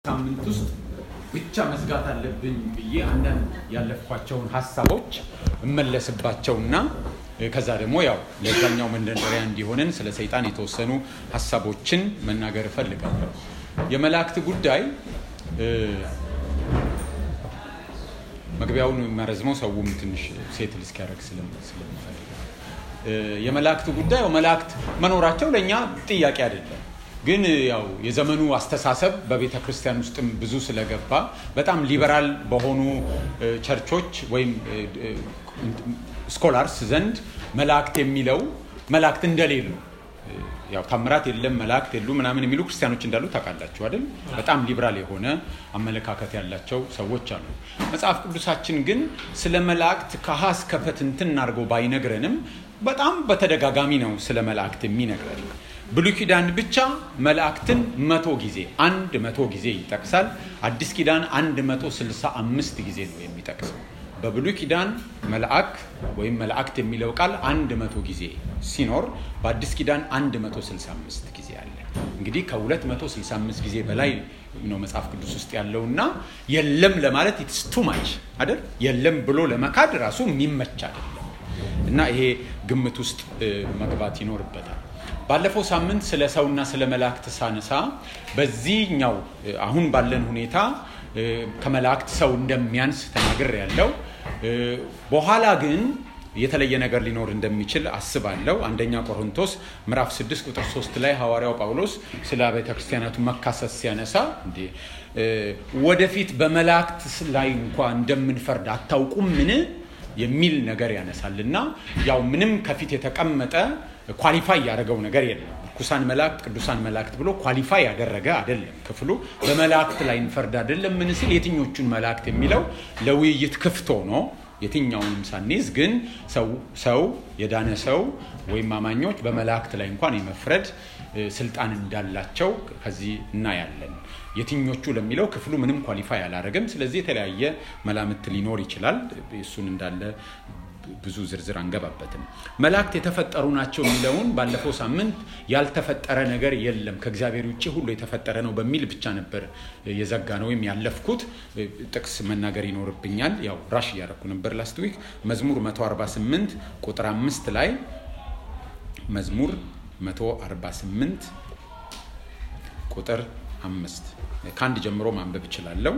ሳምንት ውስጥ ብቻ መዝጋት አለብኝ ብዬ አንዳንድ ያለፍኳቸውን ሀሳቦች እመለስባቸውና ከዛ ደግሞ ያው ለዛኛው መንደርደሪያ እንዲሆንን ስለ ሰይጣን የተወሰኑ ሀሳቦችን መናገር እፈልጋለሁ። የመላእክት ጉዳይ መግቢያውን የሚያረዝመው ሰውም ትንሽ ሴትል እስኪያደርግ ስለምፈልግ የመላእክት ጉዳይ መላእክት መኖራቸው ለእኛ ጥያቄ አይደለም። ግን ያው የዘመኑ አስተሳሰብ በቤተ ክርስቲያን ውስጥም ብዙ ስለገባ በጣም ሊበራል በሆኑ ቸርቾች ወይም ስኮላርስ ዘንድ መላእክት የሚለው መላእክት እንደሌሉ ያው ታምራት የለም መላእክት የሉ ምናምን የሚሉ ክርስቲያኖች እንዳሉ ታውቃላችሁ አይደል? በጣም ሊብራል የሆነ አመለካከት ያላቸው ሰዎች አሉ። መጽሐፍ ቅዱሳችን ግን ስለ መላእክት ከሀ እስከ ፐ ትንትን አድርጎ ባይነግረንም በጣም በተደጋጋሚ ነው ስለ መላእክት የሚነግረን። ብሉይ ኪዳን ብቻ መላእክትን መቶ ጊዜ አንድ መቶ ጊዜ ይጠቅሳል። አዲስ ኪዳን አንድ መቶ ስልሳ አምስት ጊዜ ነው የሚጠቅሰው። በብሉይ ኪዳን መልአክ ወይም መላእክት የሚለው ቃል አንድ መቶ ጊዜ ሲኖር በአዲስ ኪዳን አንድ መቶ ስልሳ አምስት ጊዜ አለ። እንግዲህ ከሁለት መቶ ስልሳ አምስት ጊዜ በላይ ነው መጽሐፍ ቅዱስ ውስጥ ያለውና የለም ለማለት ኢትስ ቱ ማች አይደል? የለም ብሎ ለመካድ ራሱ የሚመች አይደለም እና ይሄ ግምት ውስጥ መግባት ይኖርበታል። ባለፈው ሳምንት ስለ ሰውና ስለ መላእክት ሳነሳ በዚህኛው አሁን ባለን ሁኔታ ከመላእክት ሰው እንደሚያንስ ተናግር ያለው በኋላ ግን የተለየ ነገር ሊኖር እንደሚችል አስባለሁ። አንደኛ ቆሮንቶስ ምዕራፍ 6 ቁጥር 3 ላይ ሐዋርያው ጳውሎስ ስለ ቤተ ክርስቲያናቱ መካሰስ ሲያነሳ እንዴ ወደፊት በመላእክት ላይ እንኳ እንደምንፈርድ አታውቁም ምን የሚል ነገር ያነሳል እና ያው ምንም ከፊት የተቀመጠ ኳሊፋይ ያደረገው ነገር የለም። ርኩሳን መላእክት፣ ቅዱሳን መላእክት ብሎ ኳሊፋይ ያደረገ አይደለም ክፍሉ። በመላእክት ላይ እንፈርድ አይደለም ምን ሲል የትኞቹን መላእክት የሚለው ለውይይት ክፍት ሆኖ የትኛውንም ሳንይዝ ግን ሰው የዳነ ሰው ወይም አማኞች በመላእክት ላይ እንኳን የመፍረድ ስልጣን እንዳላቸው ከዚህ እናያለን። የትኞቹ ለሚለው ክፍሉ ምንም ኳሊፋይ አላደረግም። ስለዚህ የተለያየ መላምት ሊኖር ይችላል። እሱን እንዳለ ብዙ ዝርዝር አንገባበትም። መላእክት የተፈጠሩ ናቸው የሚለውን ባለፈው ሳምንት ያልተፈጠረ ነገር የለም ከእግዚአብሔር ውጭ ሁሉ የተፈጠረ ነው በሚል ብቻ ነበር የዘጋ ነው ወይም ያለፍኩት። ጥቅስ መናገር ይኖርብኛል። ያው ራሽ እያደረኩ ነበር ላስት ዊክ። መዝሙር 148 ቁጥር አምስት ላይ መዝሙር 148 ቁጥር አምስት ከአንድ ጀምሮ ማንበብ እችላለሁ።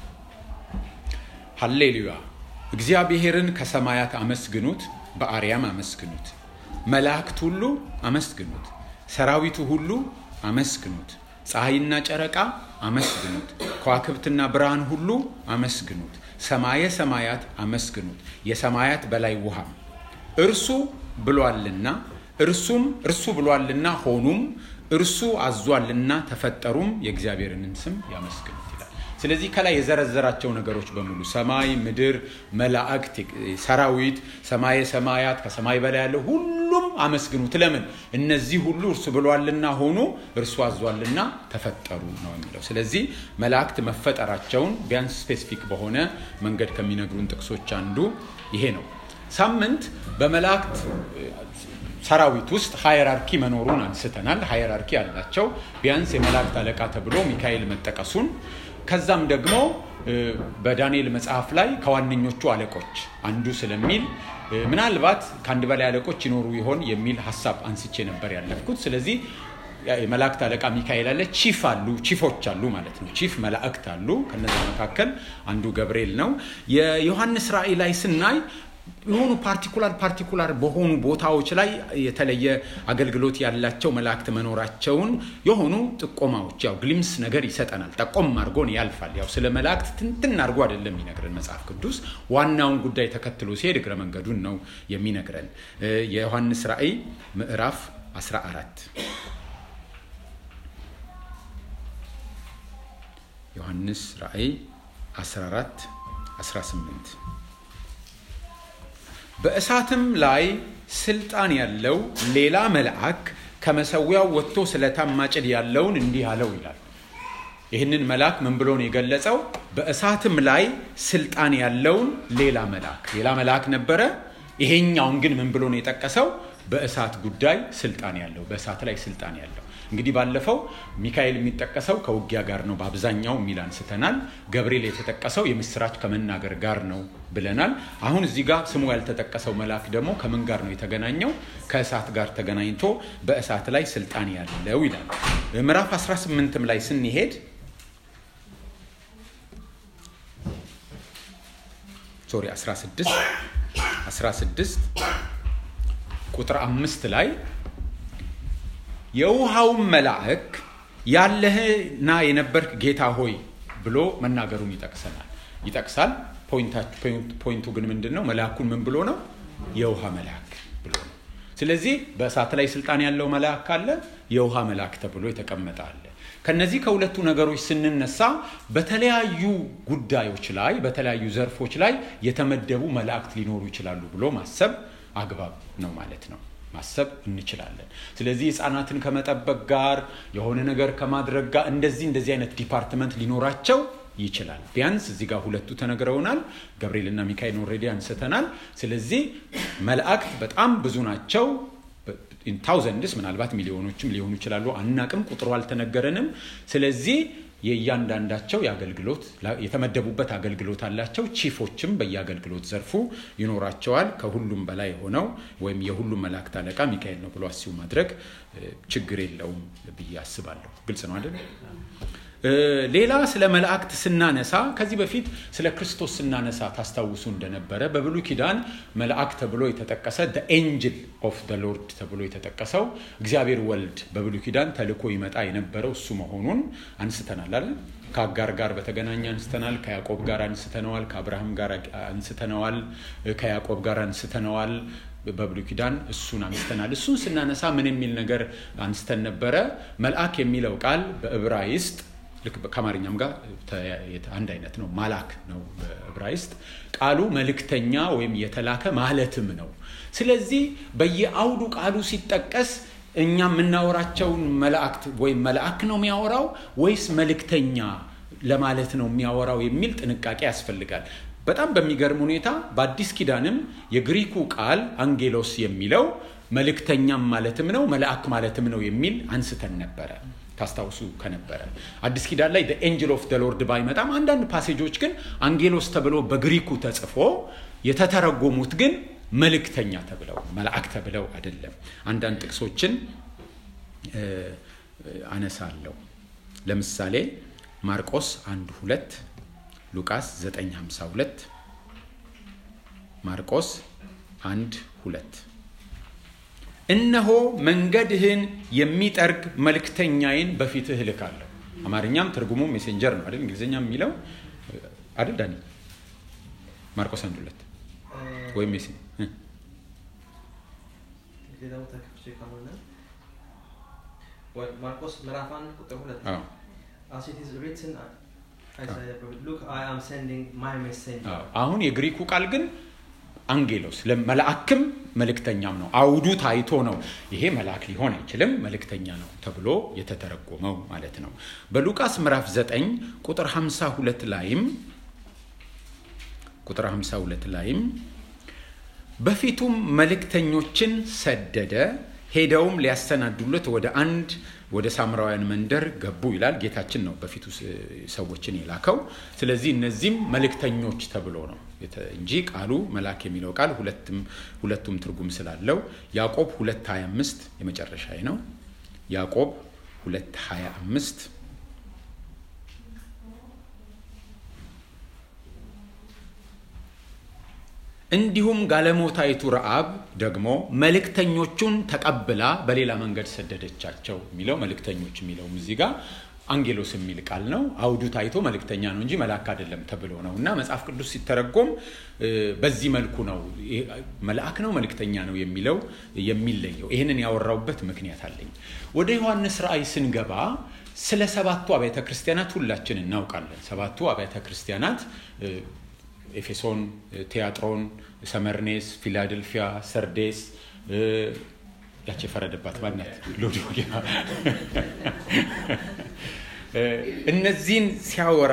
ሀሌሉያ እግዚአብሔርን ከሰማያት አመስግኑት፣ በአርያም አመስግኑት። መላእክት ሁሉ አመስግኑት፣ ሰራዊቱ ሁሉ አመስግኑት። ፀሐይና ጨረቃ አመስግኑት፣ ከዋክብትና ብርሃን ሁሉ አመስግኑት። ሰማየ ሰማያት አመስግኑት፣ የሰማያት በላይ ውሃም እርሱ ብሏልና እርሱም እርሱ ብሏልና ሆኑም እርሱ አዟልና ተፈጠሩም የእግዚአብሔርንን ስም ያመስግኑት ይላል። ስለዚህ ከላይ የዘረዘራቸው ነገሮች በሙሉ ሰማይ፣ ምድር፣ መላእክት፣ ሰራዊት፣ ሰማየ ሰማያት ከሰማይ በላይ ያለው ሁሉም አመስግኑት። ለምን? እነዚህ ሁሉ እርሱ ብሏልና ሆኑ፣ እርሱ አዟልና ተፈጠሩ ነው የሚለው። ስለዚህ መላእክት መፈጠራቸውን ቢያንስ ስፔሲፊክ በሆነ መንገድ ከሚነግሩን ጥቅሶች አንዱ ይሄ ነው። ሳምንት በመላእክት ሰራዊት ውስጥ ሃየራርኪ መኖሩን አንስተናል። ሃየራርኪ አላቸው። ቢያንስ የመላእክት አለቃ ተብሎ ሚካኤል መጠቀሱን ከዛም ደግሞ በዳንኤል መጽሐፍ ላይ ከዋነኞቹ አለቆች አንዱ ስለሚል ምናልባት ከአንድ በላይ አለቆች ይኖሩ ይሆን የሚል ሀሳብ አንስቼ ነበር ያለፍኩት። ስለዚህ የመላእክት አለቃ ሚካኤል አለ። ቺፍ አሉ፣ ቺፎች አሉ ማለት ነው። ቺፍ መላእክት አሉ። ከነዚ መካከል አንዱ ገብርኤል ነው። የዮሐንስ ራእይ ላይ ስናይ የሆኑ ፓርቲኩላር ፓርቲኩላር በሆኑ ቦታዎች ላይ የተለየ አገልግሎት ያላቸው መላእክት መኖራቸውን የሆኑ ጥቆማዎች ያው ግሊምስ ነገር ይሰጠናል። ጠቆም አድርጎን ያልፋል። ያው ስለ መላእክት ትንትን አድርጎ አይደለም የሚነግረን መጽሐፍ ቅዱስ። ዋናውን ጉዳይ ተከትሎ ሲሄድ እግረ መንገዱን ነው የሚነግረን። የዮሐንስ ራእይ ምዕራፍ 14 ዮሐንስ ራእይ 14 18 በእሳትም ላይ ስልጣን ያለው ሌላ መልአክ ከመሰዊያው ወጥቶ ስለታም ማጭድ ያለውን እንዲህ አለው ይላል። ይህንን መልአክ ምን ብሎ ነው የገለጸው? በእሳትም ላይ ስልጣን ያለውን ሌላ መልአክ ሌላ መልአክ ነበረ። ይሄኛውን ግን ምን ብሎ ነው የጠቀሰው? በእሳት ጉዳይ ስልጣን ያለው በእሳት ላይ ስልጣን ያለው እንግዲህ ባለፈው ሚካኤል የሚጠቀሰው ከውጊያ ጋር ነው በአብዛኛው የሚል አንስተናል። ገብርኤል የተጠቀሰው የምስራች ከመናገር ጋር ነው ብለናል። አሁን እዚህ ጋር ስሙ ያልተጠቀሰው መልአክ ደግሞ ከምን ጋር ነው የተገናኘው? ከእሳት ጋር ተገናኝቶ በእሳት ላይ ስልጣን ያለው ይላል። ምዕራፍ 18ም ላይ ስንሄድ ሶሪ 16 16 ቁጥር አምስት ላይ የውሃውን መልአክ ያለህና የነበርክ ጌታ ሆይ ብሎ መናገሩን ይጠቅሰናል ይጠቅሳል። ፖይንቱ ግን ምንድን ነው? መልአኩን ምን ብሎ ነው? የውሃ መልአክ ብሎ ነው። ስለዚህ በእሳት ላይ ስልጣን ያለው መልአክ አለ፣ የውሃ መልአክ ተብሎ የተቀመጠ አለ። ከነዚህ ከሁለቱ ነገሮች ስንነሳ በተለያዩ ጉዳዮች ላይ በተለያዩ ዘርፎች ላይ የተመደቡ መላእክት ሊኖሩ ይችላሉ ብሎ ማሰብ አግባብ ነው ማለት ነው። ማሰብ እንችላለን። ስለዚህ ህፃናትን ከመጠበቅ ጋር የሆነ ነገር ከማድረግ ጋር እንደዚህ እንደዚህ አይነት ዲፓርትመንት ሊኖራቸው ይችላል። ቢያንስ እዚህ ጋር ሁለቱ ተነግረውናል። ገብርኤልና ሚካኤል ኦልሬዲ አንስተናል። ስለዚህ መላእክት በጣም ብዙ ናቸው። ታውዘንድስ ምናልባት ሚሊዮኖችም ሊሆኑ ይችላሉ። አናቅም፣ ቁጥሩ አልተነገረንም። ስለዚህ የእያንዳንዳቸው የአገልግሎት የተመደቡበት አገልግሎት አላቸው። ቺፎችም በየአገልግሎት ዘርፉ ይኖራቸዋል። ከሁሉም በላይ የሆነው ወይም የሁሉም መላእክት አለቃ ሚካኤል ነው ብሎ አስቡ ማድረግ ችግር የለውም ብዬ አስባለሁ። ግልጽ ነው አይደል? ሌላ ስለ መላእክት ስናነሳ ከዚህ በፊት ስለ ክርስቶስ ስናነሳ ታስታውሱ እንደነበረ በብሉይ ኪዳን መልአክ ተብሎ የተጠቀሰ ኤንጅል ኦፍ ደ ሎርድ ተብሎ የተጠቀሰው እግዚአብሔር ወልድ በብሉይ ኪዳን ተልኮ ይመጣ የነበረው እሱ መሆኑን አንስተናል አይደል? ከአጋር ጋር በተገናኘ አንስተናል። ከያዕቆብ ጋር አንስተነዋል። ከአብርሃም ጋር አንስተነዋል። ከያዕቆብ ጋር አንስተነዋል። በብሉይ ኪዳን እሱን አንስተናል። እሱን ስናነሳ ምን የሚል ነገር አንስተን ነበረ? መልአክ የሚለው ቃል በዕብራይስጥ ልክ ከአማርኛም ጋር አንድ አይነት ነው። ማላክ ነው በዕብራይስጥ ቃሉ መልእክተኛ ወይም የተላከ ማለትም ነው። ስለዚህ በየአውዱ ቃሉ ሲጠቀስ እኛ የምናወራቸውን መላእክት ወይም መልአክ ነው የሚያወራው ወይስ መልእክተኛ ለማለት ነው የሚያወራው የሚል ጥንቃቄ ያስፈልጋል። በጣም በሚገርም ሁኔታ በአዲስ ኪዳንም የግሪኩ ቃል አንጌሎስ የሚለው መልእክተኛም ማለትም ነው መልአክ ማለትም ነው የሚል አንስተን ነበረ ታስታውሱ ከነበረ አዲስ ኪዳን ላይ ኤንጅል ኦፍ ደ ሎርድ ባይመጣም አንዳንድ ፓሴጆች ግን አንጌሎስ ተብሎ በግሪኩ ተጽፎ የተተረጎሙት ግን መልእክተኛ ተብለው መልአክ ተብለው አይደለም። አንዳንድ ጥቅሶችን አነሳለሁ። ለምሳሌ ማርቆስ አንድ ሁለት ሉቃስ 952 ማርቆስ አንድ ሁለት እነሆ መንገድህን የሚጠርግ መልክተኛዬን በፊትህ እልካለሁ። አማርኛም ትርጉሙ ሜሴንጀር ነው አይደል? እንግሊዝኛም የሚለው አይደል? ዳኒ ማርቆስ አንድ ሁለት ወይም ሜሴ ሌላው ተከፍቼ ከሆነ ማርቆስ ምዕራፍ አንድ ቁጥር ሁለት as it is written Isaiah prophet, look I am sending my messenger አሁን የግሪኩ ቃል ግን አንጌሎስ መልአክም መልእክተኛም ነው። አውዱ ታይቶ ነው ይሄ መልአክ ሊሆን አይችልም መልእክተኛ ነው ተብሎ የተተረጎመው ማለት ነው። በሉቃስ ምዕራፍ 9 ቁጥር 52 ላይም ቁጥር 52 ላይም በፊቱም መልእክተኞችን ሰደደ፣ ሄደውም ሊያሰናዱለት ወደ አንድ ወደ ሳምራውያን መንደር ገቡ ይላል። ጌታችን ነው በፊቱ ሰዎችን የላከው። ስለዚህ እነዚህም መልእክተኞች ተብሎ ነው እንጂ ቃሉ መልአክ የሚለው ቃል ሁለቱም ትርጉም ስላለው ያዕቆብ 225 የመጨረሻ ነው። ያዕቆብ 225 እንዲሁም ጋለሞታይቱ ረአብ ደግሞ መልእክተኞቹን ተቀብላ በሌላ መንገድ ሰደደቻቸው የሚለው መልእክተኞች የሚለውም እዚህ ጋር አንጌሎስ የሚል ቃል ነው። አውዱ ታይቶ መልእክተኛ ነው እንጂ መልአክ አይደለም ተብሎ ነው እና መጽሐፍ ቅዱስ ሲተረጎም በዚህ መልኩ ነው መልአክ ነው መልእክተኛ ነው የሚለው የሚለየው። ይህንን ያወራውበት ምክንያት አለኝ። ወደ ዮሐንስ ራእይ ስንገባ ስለ ሰባቱ አብያተ ክርስቲያናት ሁላችን እናውቃለን። ሰባቱ አብያተ ክርስቲያናት ኤፌሶን፣ ቲያጥሮን፣ ሰመርኔስ፣ ፊላደልፊያ፣ ሰርዴስ ያች የፈረደባት ማናት ሎዶቅያ እነዚህን ሲያወራ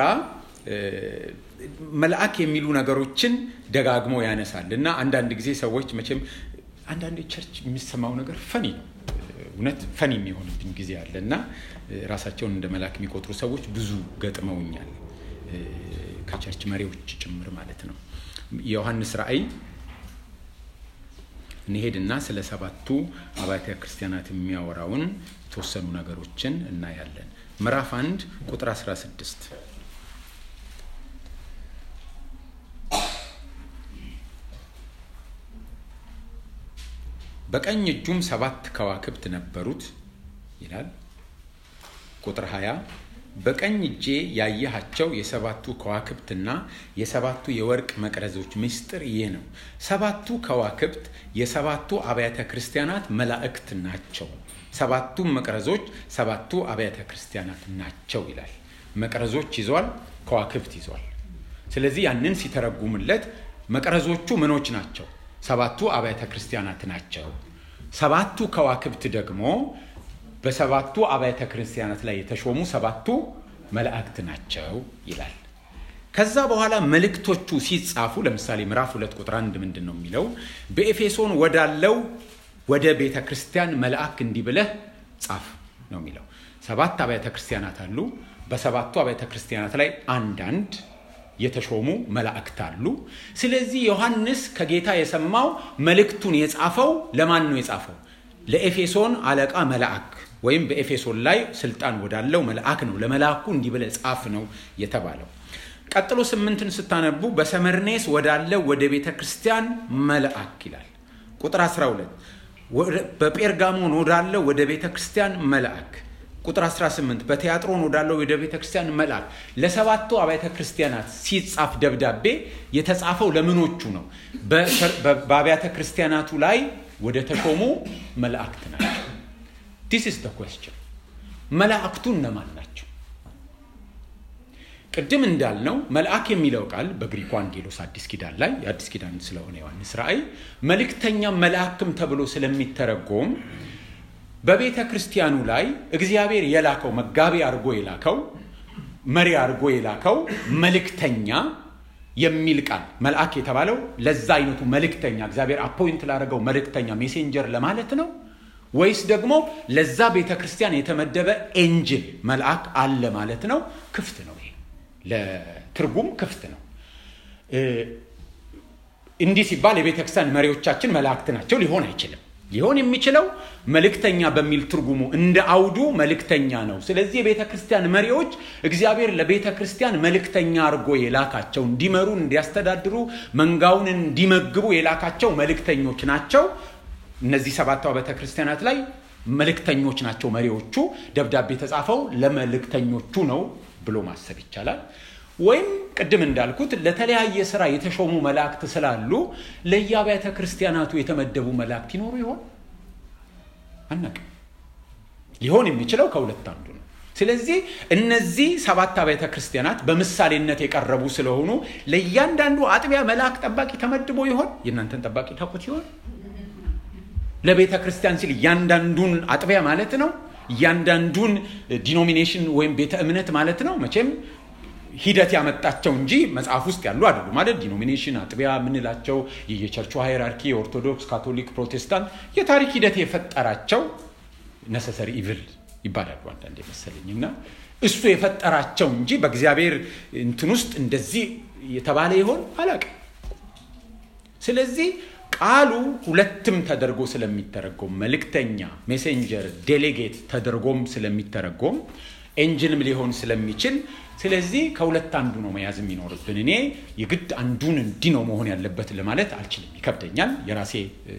መልአክ የሚሉ ነገሮችን ደጋግሞ ያነሳል እና አንዳንድ ጊዜ ሰዎች መቼም አንዳንድ ቸርች የሚሰማው ነገር ፈኒ ነው እውነት ፈን የሚሆንብኝ ጊዜ አለ እና ራሳቸውን እንደ መልአክ የሚቆጥሩ ሰዎች ብዙ ገጥመውኛል ከቸርች መሪዎች ጭምር ማለት ነው የዮሐንስ ራእይ እንሄድና ስለ ሰባቱ አብያተ ክርስቲያናት የሚያወራውን የተወሰኑ ነገሮችን እናያለን ምዕራፍ አንድ ቁጥር 16 በቀኝ እጁም ሰባት ከዋክብት ነበሩት ይላል ቁጥር 20 በቀኝ እጄ ያየሃቸው የሰባቱ ከዋክብትና የሰባቱ የወርቅ መቅረዞች ምስጢር ይህ ነው ሰባቱ ከዋክብት የሰባቱ አብያተ ክርስቲያናት መላእክት ናቸው ሰባቱ መቅረዞች ሰባቱ አብያተ ክርስቲያናት ናቸው ይላል መቅረዞች ይዟል ከዋክብት ይዟል ስለዚህ ያንን ሲተረጉምለት መቅረዞቹ ምኖች ናቸው ሰባቱ አብያተ ክርስቲያናት ናቸው ሰባቱ ከዋክብት ደግሞ በሰባቱ አብያተ ክርስቲያናት ላይ የተሾሙ ሰባቱ መላእክት ናቸው ይላል ከዛ በኋላ መልእክቶቹ ሲጻፉ ለምሳሌ ምዕራፍ ሁለት ቁጥር አንድ ምንድን ነው የሚለው በኤፌሶን ወዳለው ወደ ቤተ ክርስቲያን መልአክ እንዲህ ብለህ ጻፍ ነው የሚለው ሰባት አብያተ ክርስቲያናት አሉ በሰባቱ አብያተ ክርስቲያናት ላይ አንዳንድ የተሾሙ መላእክት አሉ ስለዚህ ዮሐንስ ከጌታ የሰማው መልእክቱን የጻፈው ለማን ነው የጻፈው ለኤፌሶን አለቃ መልአክ ወይም በኤፌሶን ላይ ስልጣን ወዳለው መልአክ ነው ለመልአኩ እንዲህ ብለ ጻፍ ነው የተባለው ቀጥሎ ስምንትን ስታነቡ በሰመርኔስ ወዳለው ወደ ቤተ ክርስቲያን መልአክ ይላል ቁጥር 12 በጴርጋሞን ወዳለው ወደ ቤተ ክርስቲያን መልአክ ቁጥር 18 በቲያጥሮን ወዳለው ወደ ቤተ ክርስቲያን መልአክ ለሰባቱ አብያተ ክርስቲያናት ሲጻፍ ደብዳቤ የተጻፈው ለምኖቹ ነው በአብያተ ክርስቲያናቱ ላይ ወደ ተሾሙ መላእክት ናቸው ዲስ ኢስ ኮስችን መላእክቱ እነማን ናቸው ቅድም እንዳልነው መልአክ የሚለው ቃል በግሪኩ አንጌሎስ አዲስ ኪዳን ላይ የአዲስ ኪዳን ስለሆነ ዮሐንስ ራእይ መልእክተኛ መልአክም ተብሎ ስለሚተረጎም በቤተ ክርስቲያኑ ላይ እግዚአብሔር የላከው መጋቢ አድርጎ የላከው መሪ አድርጎ የላከው መልእክተኛ የሚል ቃል መልአክ የተባለው ለዛ አይነቱ መልእክተኛ እግዚአብሔር አፖይንት ላደረገው መልእክተኛ ሜሴንጀር ለማለት ነው ወይስ ደግሞ ለዛ ቤተ ክርስቲያን የተመደበ ኤንጅል መልአክ አለ ማለት ነው ክፍት ነው ይሄ ለትርጉም ክፍት ነው እንዲህ ሲባል የቤተ ክርስቲያን መሪዎቻችን መላእክት ናቸው ሊሆን አይችልም ሊሆን የሚችለው መልእክተኛ በሚል ትርጉሙ እንደ አውዱ መልእክተኛ ነው ስለዚህ የቤተ ክርስቲያን መሪዎች እግዚአብሔር ለቤተ ክርስቲያን መልእክተኛ አድርጎ የላካቸው እንዲመሩ እንዲያስተዳድሩ መንጋውን እንዲመግቡ የላካቸው መልእክተኞች ናቸው እነዚህ ሰባቱ ቤተ ክርስቲያናት ላይ መልእክተኞች ናቸው መሪዎቹ ደብዳቤ የተጻፈው ለመልእክተኞቹ ነው ብሎ ማሰብ ይቻላል ወይም ቅድም እንዳልኩት ለተለያየ ስራ የተሾሙ መላእክት ስላሉ ለየአብያተ ክርስቲያናቱ የተመደቡ መላእክት ይኖሩ ይሆን አናቅም ሊሆን የሚችለው ከሁለት አንዱ ነው ስለዚህ እነዚህ ሰባት አብያተ ክርስቲያናት በምሳሌነት የቀረቡ ስለሆኑ ለእያንዳንዱ አጥቢያ መልአክ ጠባቂ ተመድቦ ይሆን የእናንተን ጠባቂ ታውቁት ይሆን ለቤተ ክርስቲያን ሲል እያንዳንዱን አጥቢያ ማለት ነው እያንዳንዱን ዲኖሚኔሽን ወይም ቤተ እምነት ማለት ነው መቼም ሂደት ያመጣቸው እንጂ መጽሐፍ ውስጥ ያሉ አይደሉ ማለት ዲኖሚኔሽን አጥቢያ ምንላቸው የየቸርቹ ሃይራርኪ የኦርቶዶክስ ካቶሊክ ፕሮቴስታንት የታሪክ ሂደት የፈጠራቸው ነሰሰሪ ኢቭል ይባላሉ አንዳንድ የመሰለኝ እና እሱ የፈጠራቸው እንጂ በእግዚአብሔር እንትን ውስጥ እንደዚህ የተባለ ይሆን አላቅም ስለዚህ ቃሉ ሁለትም ተደርጎ ስለሚተረጎም መልእክተኛ ሜሴንጀር ዴሌጌት ተደርጎም ስለሚተረጎም ኤንጅልም ሊሆን ስለሚችል ስለዚህ ከሁለት አንዱ ነው መያዝ የሚኖርብን እኔ የግድ አንዱን እንዲ ነው መሆን ያለበት ለማለት አልችልም ይከብደኛል የራሴ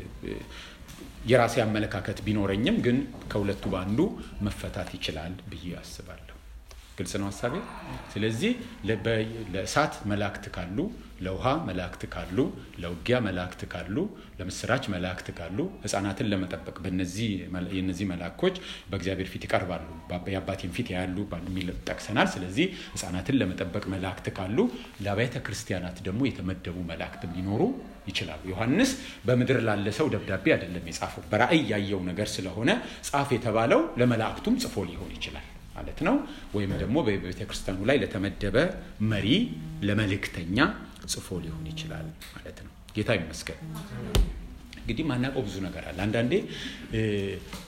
የራሴ አመለካከት ቢኖረኝም ግን ከሁለቱ በአንዱ መፈታት ይችላል ብዬ አስባለሁ ግልጽ ነው ሀሳቤ ስለዚህ ለእሳት መላእክት ካሉ ለውሃ መላእክት ካሉ ለውጊያ መላእክት ካሉ ለምስራች መላእክት ካሉ ህፃናትን ለመጠበቅ የነዚህ መላእኮች በእግዚአብሔር ፊት ይቀርባሉ የአባቴን ፊት ያሉ የሚል ጠቅሰናል ስለዚህ ህፃናትን ለመጠበቅ መላእክት ካሉ ለአብያተ ክርስቲያናት ደግሞ የተመደቡ መላእክት ሊኖሩ ይችላሉ ዮሐንስ በምድር ላለ ሰው ደብዳቤ አይደለም የጻፈው በራእይ ያየው ነገር ስለሆነ ጻፍ የተባለው ለመላእክቱም ጽፎ ሊሆን ይችላል ማለት ነው ወይም ደግሞ በቤተ ክርስቲያኑ ላይ ለተመደበ መሪ ለመልእክተኛ ጽፎ ሊሆን ይችላል ማለት ነው ጌታ ይመስገን እንግዲህ ማናውቀው ብዙ ነገር አለ አንዳንዴ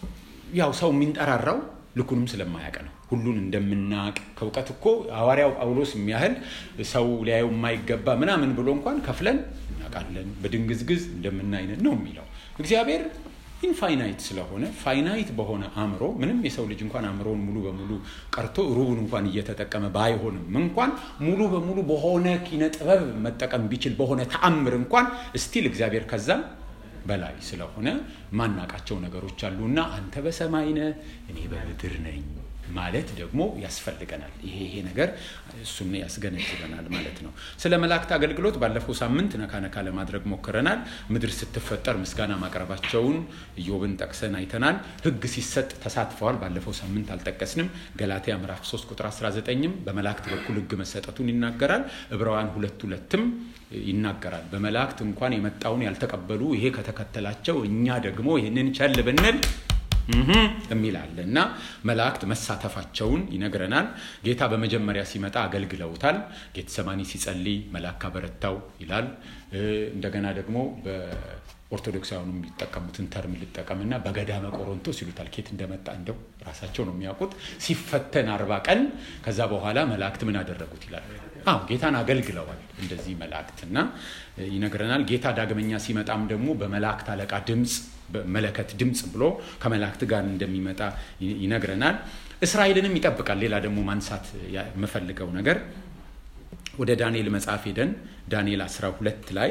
ያው ሰው የሚንጠራራው ልኩንም ስለማያውቅ ነው። ሁሉን እንደምናውቅ ከእውቀት እኮ ሐዋርያው ጳውሎስ የሚያህል ሰው ሊያየው የማይገባ ምናምን ብሎ እንኳን ከፍለን እናውቃለን፣ በድንግዝግዝ እንደምናይነት ነው የሚለው እግዚአብሔር ኢንፋይናይት ስለሆነ ፋይናይት በሆነ አእምሮ ምንም የሰው ልጅ እንኳን አእምሮውን ሙሉ በሙሉ ቀርቶ ሩቡን እንኳን እየተጠቀመ ባይሆንም እንኳን ሙሉ በሙሉ በሆነ ኪነ ጥበብ መጠቀም ቢችል በሆነ ተአምር እንኳን እስቲል እግዚአብሔር ከዛም በላይ ስለሆነ ማናቃቸው ነገሮች አሉና አንተ በሰማይ ነህ፣ እኔ በምድር ነኝ ማለት ደግሞ ያስፈልገናል። ይሄ ይሄ ነገር እሱን ያስገነዝበናል ማለት ነው። ስለ መላእክት አገልግሎት ባለፈው ሳምንት ነካ ነካ ለማድረግ ሞክረናል። ምድር ስትፈጠር ምስጋና ማቅረባቸውን ኢዮብን ጠቅሰን አይተናል። ሕግ ሲሰጥ ተሳትፈዋል። ባለፈው ሳምንት አልጠቀስንም። ገላትያ ምዕራፍ 3 ቁጥር 19ም በመላእክት በኩል ሕግ መሰጠቱን ይናገራል። ዕብራውያን ሁለት ሁለትም ይናገራል። በመላእክት እንኳን የመጣውን ያልተቀበሉ ይሄ ከተከተላቸው እኛ ደግሞ ይህንን ቸል ብንል የሚል አለ እና መላእክት መሳተፋቸውን ይነግረናል። ጌታ በመጀመሪያ ሲመጣ አገልግለውታል። ጌተሰማኒ ሲጸልይ መልአክ አበረታው ይላል። እንደገና ደግሞ በኦርቶዶክሳውያኑ የሚጠቀሙትን ተርም ልጠቀምና በገዳመ ቆሮንቶስ ይሉታል። ኬት እንደመጣ እንደው ራሳቸው ነው የሚያውቁት። ሲፈተን አርባ ቀን ከዛ በኋላ መላእክት ምን አደረጉት ይላል። አዎ ጌታን አገልግለዋል። እንደዚህ መላእክትና ይነግረናል። ጌታ ዳግመኛ ሲመጣም ደግሞ በመላእክት አለቃ ድምፅ በመለከት ድምፅ ብሎ ከመላእክት ጋር እንደሚመጣ ይነግረናል። እስራኤልንም ይጠብቃል። ሌላ ደግሞ ማንሳት የምፈልገው ነገር ወደ ዳንኤል መጽሐፍ ሄደን ዳንኤል 12 ላይ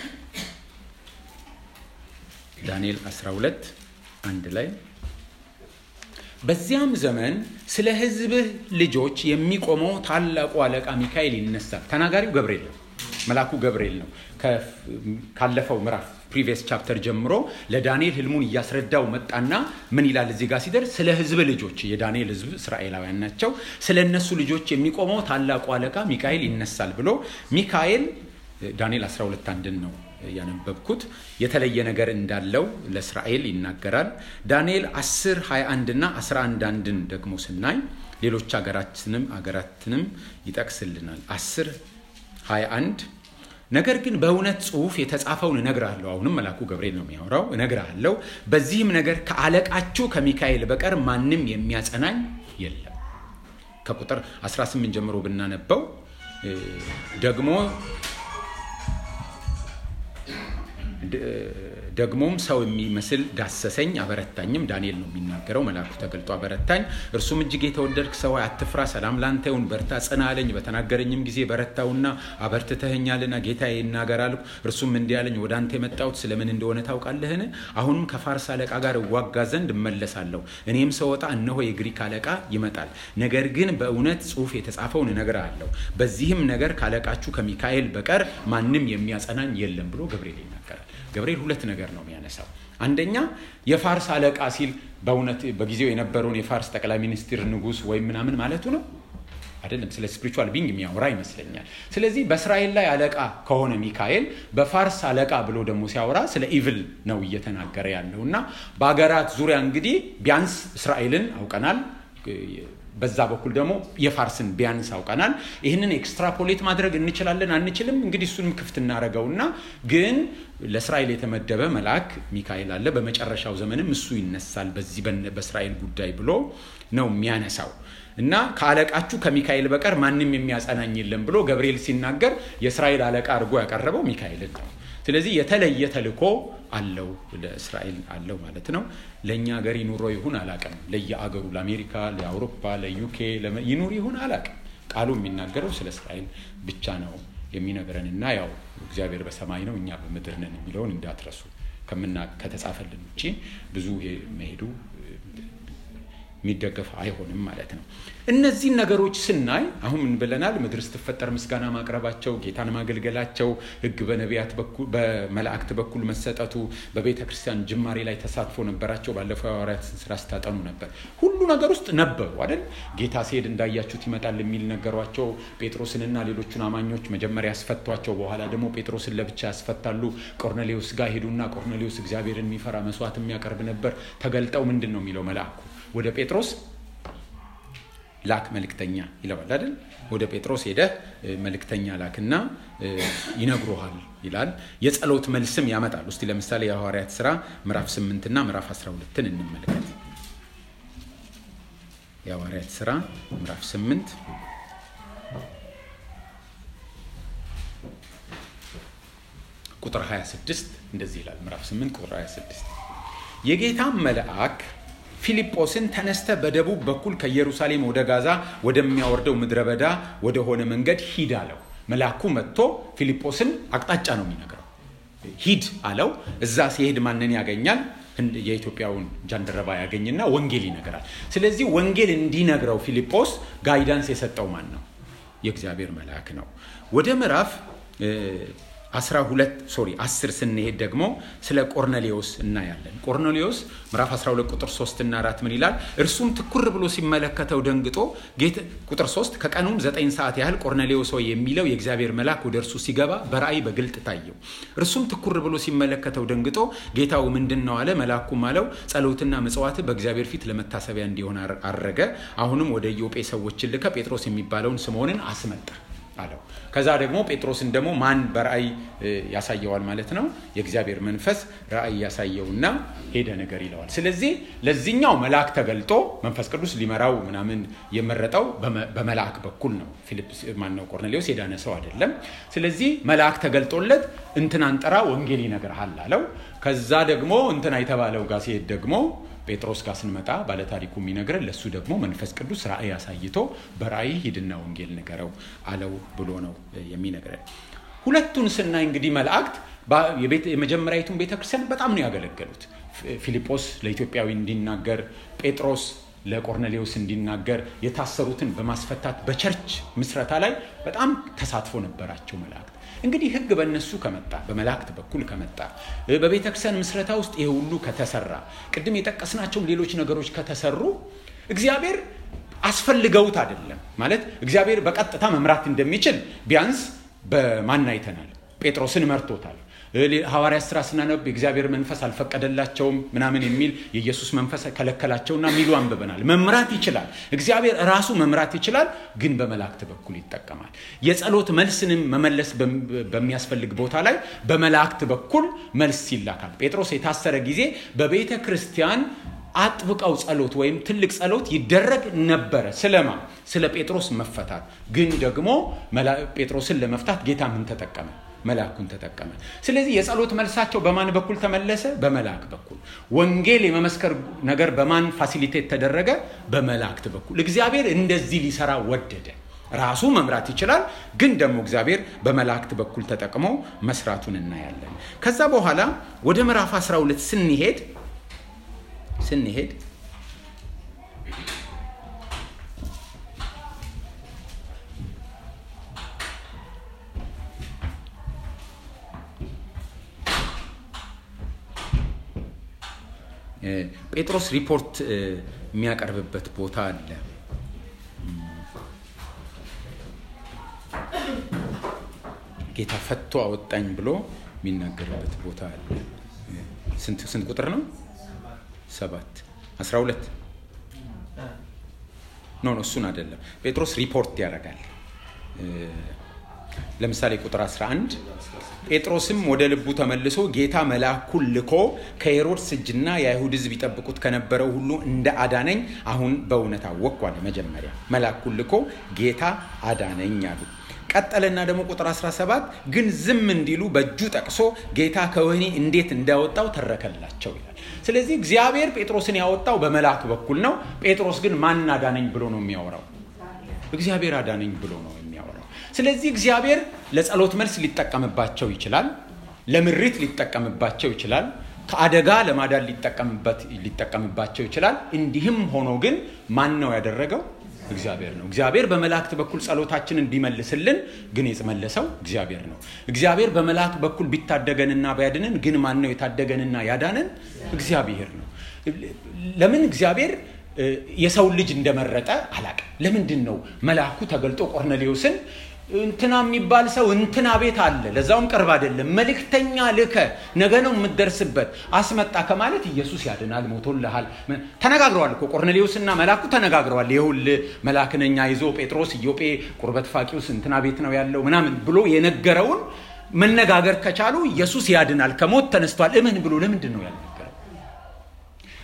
ዳንኤል 12 አንድ ላይ በዚያም ዘመን ስለ ሕዝብህ ልጆች የሚቆመው ታላቁ አለቃ ሚካኤል ይነሳል። ተናጋሪው ገብርኤል ነው፣ መልአኩ ገብርኤል ነው። ካለፈው ምዕራፍ ፕሪቪየስ ቻፕተር ጀምሮ ለዳንኤል ህልሙን እያስረዳው መጣና ምን ይላል እዚህ ጋር ሲደርስ ስለ ህዝብ ልጆች የዳንኤል ህዝብ እስራኤላውያን ናቸው። ስለ እነሱ ልጆች የሚቆመው ታላቁ አለቃ ሚካኤል ይነሳል ብሎ ሚካኤል ዳንኤል 12 አንድን ነው ያነበብኩት የተለየ ነገር እንዳለው ለእስራኤል ይናገራል። ዳንኤል 10 21 እና 11 አንድን ደግሞ ስናይ ሌሎች ሀገራትንም ሀገራትንም ይጠቅስልናል። 10 21 ነገር ግን በእውነት ጽሑፍ የተጻፈውን እነግርሃለሁ። አሁንም መልአኩ ገብርኤል ነው የሚያወራው። እነግርሃለሁ በዚህም ነገር ከአለቃችሁ ከሚካኤል በቀር ማንም የሚያጸናኝ የለም። ከቁጥር 18 ጀምሮ ብናነበው ደግሞ ደግሞም ሰው የሚመስል ዳሰሰኝ፣ አበረታኝም። ዳንኤል ነው የሚናገረው። መልአኩ ተገልጦ አበረታኝ። እርሱም እጅግ የተወደድክ ሰው አትፍራ፣ ሰላም ላንተ ይሁን፣ በርታ፣ ጽና አለኝ። በተናገረኝም ጊዜ በረታውና አበርትተኸኛልና ጌታዬ ይናገር አልኩ። እርሱም እንዲህ አለኝ፣ ወደ አንተ የመጣሁት ስለምን እንደሆነ ታውቃለህን? አሁንም ከፋርስ አለቃ ጋር እዋጋ ዘንድ እመለሳለሁ። እኔም ስወጣ እነሆ የግሪክ አለቃ ይመጣል። ነገር ግን በእውነት ጽሑፍ የተጻፈውን እነግርሃለሁ። በዚህም ነገር ካለቃችሁ ከሚካኤል በቀር ማንም የሚያጸናኝ የለም ብሎ ገብርኤል ይናገራል። ገብርኤል ሁለት ነገር ነው የሚያነሳው። አንደኛ የፋርስ አለቃ ሲል በእውነት በጊዜው የነበረውን የፋርስ ጠቅላይ ሚኒስትር ንጉሥ ወይም ምናምን ማለቱ ነው አይደለም። ስለ ስፒሪቹዋል ቢንግ የሚያወራ ይመስለኛል። ስለዚህ በእስራኤል ላይ አለቃ ከሆነ ሚካኤል በፋርስ አለቃ ብሎ ደግሞ ሲያወራ ስለ ኢቭል ነው እየተናገረ ያለው እና በሀገራት ዙሪያ እንግዲህ ቢያንስ እስራኤልን አውቀናል በዛ በኩል ደግሞ የፋርስን ቢያንስ አውቀናል። ይህንን ኤክስትራፖሌት ማድረግ እንችላለን አንችልም? እንግዲህ እሱንም ክፍት እናደርገውና ግን ለእስራኤል የተመደበ መልአክ ሚካኤል አለ። በመጨረሻው ዘመንም እሱ ይነሳል በዚህ በእስራኤል ጉዳይ ብሎ ነው የሚያነሳው እና ከአለቃችሁ ከሚካኤል በቀር ማንም የሚያጸናኝ የለም ብሎ ገብርኤል ሲናገር የእስራኤል አለቃ አድርጎ ያቀረበው ሚካኤልን ነው። ስለዚህ የተለየ ተልእኮ አለው ለእስራኤል አለው ማለት ነው። ለእኛ ሀገር ይኑሮ ይሁን አላቅም። ለየአገሩ ለአሜሪካ፣ ለአውሮፓ፣ ለዩኬ ይኑር ይሁን አላቅም። ቃሉ የሚናገረው ስለ እስራኤል ብቻ ነው የሚነግረን እና ያው እግዚአብሔር በሰማይ ነው እኛ በምድር ነን የሚለውን እንዳትረሱ። ከምና ከተጻፈልን ውጭ ብዙ መሄዱ የሚደገፍ አይሆንም ማለት ነው። እነዚህን ነገሮች ስናይ አሁን ምን ብለናል? ምድር ስትፈጠር ምስጋና ማቅረባቸው፣ ጌታን ማገልገላቸው፣ ሕግ በነቢያት በኩል በመላእክት በኩል መሰጠቱ፣ በቤተ ክርስቲያን ጅማሬ ላይ ተሳትፎ ነበራቸው። ባለፈው የሐዋርያትን ስራ ስታጠኑ ነበር። ሁሉ ነገር ውስጥ ነበሩ አይደል? ጌታ ሲሄድ እንዳያችሁት ይመጣል የሚል ነገሯቸው። ጴጥሮስንና ሌሎቹን አማኞች መጀመሪያ ያስፈቷቸው፣ በኋላ ደግሞ ጴጥሮስን ለብቻ ያስፈታሉ። ቆርኔሌዎስ ጋር ሄዱና ቆርኔሌዎስ እግዚአብሔርን የሚፈራ መስዋዕት የሚያቀርብ ነበር። ተገልጠው ምንድን ነው የሚለው መልአኩ ወደ ጴጥሮስ ላክ መልእክተኛ ይለዋል አይደል? ወደ ጴጥሮስ ሄደህ መልእክተኛ ላክና ይነግሮሃል ይላል። የጸሎት መልስም ያመጣል። እስቲ ለምሳሌ የሐዋርያት ስራ ምዕራፍ 8 እና ምዕራፍ 12ን እንመልከት። የሐዋርያት ሥራ ምዕራፍ 8 ቁጥር 26 እንደዚህ ይላል። ምዕራፍ 8 ቁጥር 26 የጌታም መልአክ ፊልጶስን ተነስተ በደቡብ በኩል ከኢየሩሳሌም ወደ ጋዛ ወደሚያወርደው ምድረ በዳ ወደሆነ መንገድ ሂድ አለው። መልአኩ መጥቶ ፊልጶስን አቅጣጫ ነው የሚነግረው። ሂድ አለው። እዛ ሲሄድ ማንን ያገኛል? የኢትዮጵያውን ጃንደረባ ያገኝና ወንጌል ይነግራል። ስለዚህ ወንጌል እንዲነግረው ፊልጶስ ጋይዳንስ የሰጠው ማን ነው? የእግዚአብሔር መልአክ ነው። ወደ ምዕራፍ 12 ሶሪ 10 ስንሄድ ደግሞ ስለ ቆርኔሌዎስ እናያለን። ቆርኔሌዎስ ምዕራፍ 12 ቁጥር 3 እና 4 ምን ይላል? እርሱም ትኩር ብሎ ሲመለከተው ደንግጦ ቁጥር 3 ከቀኑም 9 ሰዓት ያህል ቆርኔሌዎስ ሆይ የሚለው የእግዚአብሔር መልአክ ወደ እርሱ ሲገባ በራእይ በግልጥ ታየው። እርሱም ትኩር ብሎ ሲመለከተው ደንግጦ ጌታው ምንድን ነው አለ። መልአኩም አለው ጸሎትና ምጽዋት በእግዚአብሔር ፊት ለመታሰቢያ እንዲሆን አረገ። አሁንም ወደ ኢዮጴ ሰዎችን ልከ ጴጥሮስ የሚባለውን ስምዖንን አስመጣ አለው። ከዛ ደግሞ ጴጥሮስን ደግሞ ማን በራእይ ያሳየዋል ማለት ነው? የእግዚአብሔር መንፈስ ራእይ ያሳየውና ሄደ ነገር ይለዋል። ስለዚህ ለዚህኛው መልአክ ተገልጦ መንፈስ ቅዱስ ሊመራው ምናምን የመረጠው በመልአክ በኩል ነው። ፊልጵስ ማነው ቆርኔሌዎስ የዳነ ሰው አይደለም። ስለዚህ መልአክ ተገልጦለት እንትናን ጥራ ወንጌል ይነግርሃል አለው። ከዛ ደግሞ እንትና የተባለው ጋር ሲሄድ ደግሞ ጴጥሮስ ጋር ስንመጣ ባለታሪኩ የሚነግረን ለእሱ ደግሞ መንፈስ ቅዱስ ራእይ አሳይቶ በራእይ ሂድና ወንጌል ንገረው አለው ብሎ ነው የሚነግረን። ሁለቱን ስናይ እንግዲህ መላእክት የመጀመሪያዊቱን ቤተክርስቲያን በጣም ነው ያገለገሉት። ፊልጶስ ለኢትዮጵያዊ እንዲናገር፣ ጴጥሮስ ለቆርኔሌዎስ እንዲናገር፣ የታሰሩትን በማስፈታት በቸርች ምስረታ ላይ በጣም ተሳትፎ ነበራቸው መላእክት። እንግዲህ ህግ በእነሱ ከመጣ በመላእክት በኩል ከመጣ በቤተ ክርስቲያን ምስረታ ውስጥ ይሄ ሁሉ ከተሰራ ቅድም የጠቀስናቸውን ሌሎች ነገሮች ከተሰሩ እግዚአብሔር አስፈልገውት አይደለም ማለት እግዚአብሔር በቀጥታ መምራት እንደሚችል ቢያንስ በማን አይተናል። ጴጥሮስን መርቶታል። ሐዋርያት ስራ ስናነብ የእግዚአብሔር መንፈስ አልፈቀደላቸውም ምናምን የሚል የኢየሱስ መንፈስ ከለከላቸውና የሚሉ አንብበናል። መምራት ይችላል። እግዚአብሔር ራሱ መምራት ይችላል፣ ግን በመላእክት በኩል ይጠቀማል። የጸሎት መልስንም መመለስ በሚያስፈልግ ቦታ ላይ በመላእክት በኩል መልስ ይላካል። ጴጥሮስ የታሰረ ጊዜ በቤተ ክርስቲያን አጥብቀው ጸሎት ወይም ትልቅ ጸሎት ይደረግ ነበረ። ስለማ ስለ ጴጥሮስ መፈታት። ግን ደግሞ ጴጥሮስን ለመፍታት ጌታ ምን ተጠቀመ? መልአኩን ተጠቀመ። ስለዚህ የጸሎት መልሳቸው በማን በኩል ተመለሰ? በመልአክ በኩል። ወንጌል የመመስከር ነገር በማን ፋሲሊቴት ተደረገ? በመላእክት በኩል። እግዚአብሔር እንደዚህ ሊሰራ ወደደ። ራሱ መምራት ይችላል፣ ግን ደግሞ እግዚአብሔር በመላእክት በኩል ተጠቅሞ መስራቱን እናያለን። ከዛ በኋላ ወደ ምዕራፍ 12 ስንሄድ ስንሄድ ጴጥሮስ ሪፖርት የሚያቀርብበት ቦታ አለ። ጌታ ፈቶ አወጣኝ ብሎ የሚናገርበት ቦታ አለ። ስንት ቁጥር ነው? ሰባት አስራ ሁለት ኖ ኖ እሱን አይደለም። ጴጥሮስ ሪፖርት ያደርጋል። ለምሳሌ ቁጥር 11 ጴጥሮስም ወደ ልቡ ተመልሶ ጌታ መልአኩን ልኮ ከሄሮድስ እጅና የአይሁድ ሕዝብ ይጠብቁት ከነበረው ሁሉ እንደ አዳነኝ አሁን በእውነት አወቅኩ አለ። መጀመሪያ መልአኩን ልኮ ጌታ አዳነኝ አሉ። ቀጠለና ደግሞ ቁጥር 17 ግን ዝም እንዲሉ በእጁ ጠቅሶ ጌታ ከወህኒ እንዴት እንዳወጣው ተረከላቸው ይላል። ስለዚህ እግዚአብሔር ጴጥሮስን ያወጣው በመልአክ በኩል ነው። ጴጥሮስ ግን ማን አዳነኝ ብሎ ነው የሚያወራው? እግዚአብሔር አዳነኝ ብሎ ነው የሚያወራው። ስለዚህ እግዚአብሔር ለጸሎት መልስ ሊጠቀምባቸው ይችላል። ለምሪት ሊጠቀምባቸው ይችላል። ከአደጋ ለማዳን ሊጠቀምባቸው ይችላል። እንዲህም ሆኖ ግን ማን ነው ያደረገው? እግዚአብሔር ነው። እግዚአብሔር በመላእክት በኩል ጸሎታችንን ቢመልስልን ግን የመለሰው እግዚአብሔር ነው። እግዚአብሔር በመላእክት በኩል ቢታደገንና ቢያድንን ግን ማን ነው የታደገንና ያዳንን? እግዚአብሔር ነው። ለምን እግዚአብሔር የሰው ልጅ እንደመረጠ አላቅም። ለምንድን ነው መልአኩ ተገልጦ ቆርኔሌዎስን እንትና የሚባል ሰው እንትና ቤት አለ፣ ለዛውም ቅርብ አይደለም፣ መልእክተኛ ልከ ነገ ነው የምትደርስበት አስመጣ ከማለት ኢየሱስ ያድናል፣ ሞቶልሃል። ተነጋግረዋል እኮ ቆርኔሌዎስና መልአኩ ተነጋግረዋል። ይሁል መልአክ ነኝ ይዞ ጴጥሮስ ኢዮጴ ቁርበት ፋቂውስ እንትና ቤት ነው ያለው ምናምን ብሎ የነገረውን መነጋገር ከቻሉ ኢየሱስ ያድናል፣ ከሞት ተነስቷል፣ እመን ብሎ ለምንድን ነው ያልነገረው?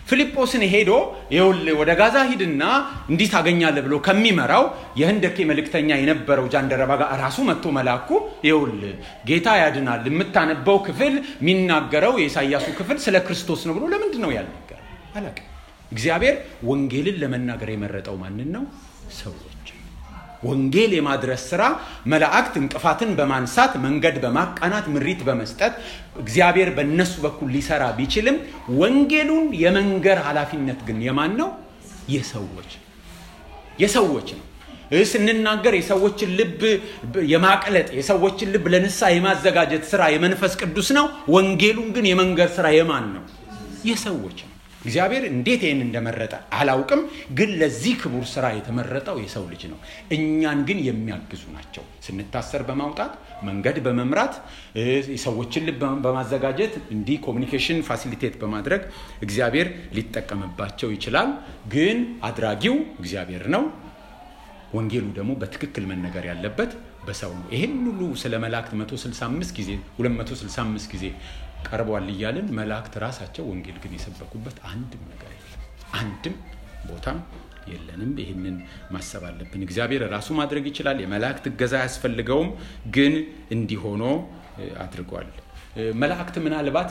ፊልጶስን ሄዶ ይኸውልህ ወደ ጋዛ ሂድና እንዲህ ታገኛለህ ብሎ ከሚመራው የህንደኬ መልእክተኛ የነበረው ጃንደረባ ጋር ራሱ መጥቶ መላኩ ይኸውልህ ጌታ ያድናል የምታነበው ክፍል የሚናገረው የኢሳያሱ ክፍል ስለ ክርስቶስ ነው ብሎ ለምንድን ነው ያልነገር አላውቅም። እግዚአብሔር ወንጌልን ለመናገር የመረጠው ማንን ነው? ሰዎች ወንጌል የማድረስ ስራ መላእክት እንቅፋትን በማንሳት መንገድ በማቃናት ምሪት በመስጠት እግዚአብሔር በእነሱ በኩል ሊሰራ ቢችልም ወንጌሉን የመንገር ኃላፊነት ግን የማን ነው? የሰዎች የሰዎች ነው። ስንናገር የሰዎችን ልብ የማቅለጥ የሰዎችን ልብ ለንስሐ የማዘጋጀት ስራ የመንፈስ ቅዱስ ነው። ወንጌሉን ግን የመንገር ስራ የማን ነው? የሰዎች ነው። እግዚአብሔር እንዴት ይህን እንደመረጠ አላውቅም፣ ግን ለዚህ ክቡር ስራ የተመረጠው የሰው ልጅ ነው። እኛን ግን የሚያግዙ ናቸው። ስንታሰር በማውጣት መንገድ በመምራት የሰዎችን ልብ በማዘጋጀት እንዲህ ኮሚኒኬሽን ፋሲሊቴት በማድረግ እግዚአብሔር ሊጠቀምባቸው ይችላል። ግን አድራጊው እግዚአብሔር ነው። ወንጌሉ ደግሞ በትክክል መነገር ያለበት በሰው ነው። ይህን ሁሉ ስለ መላእክት 165 ጊዜ 265 ጊዜ ቀርቧል እያልን መላእክት ራሳቸው ወንጌል ግን የሰበኩበት አንድም ነገር የለም። አንድም ቦታ የለንም። ይህንን ማሰብ አለብን። እግዚአብሔር ራሱ ማድረግ ይችላል። የመላእክት እገዛ አያስፈልገውም። ግን እንዲሆኖ አድርጓል። መላእክት ምናልባት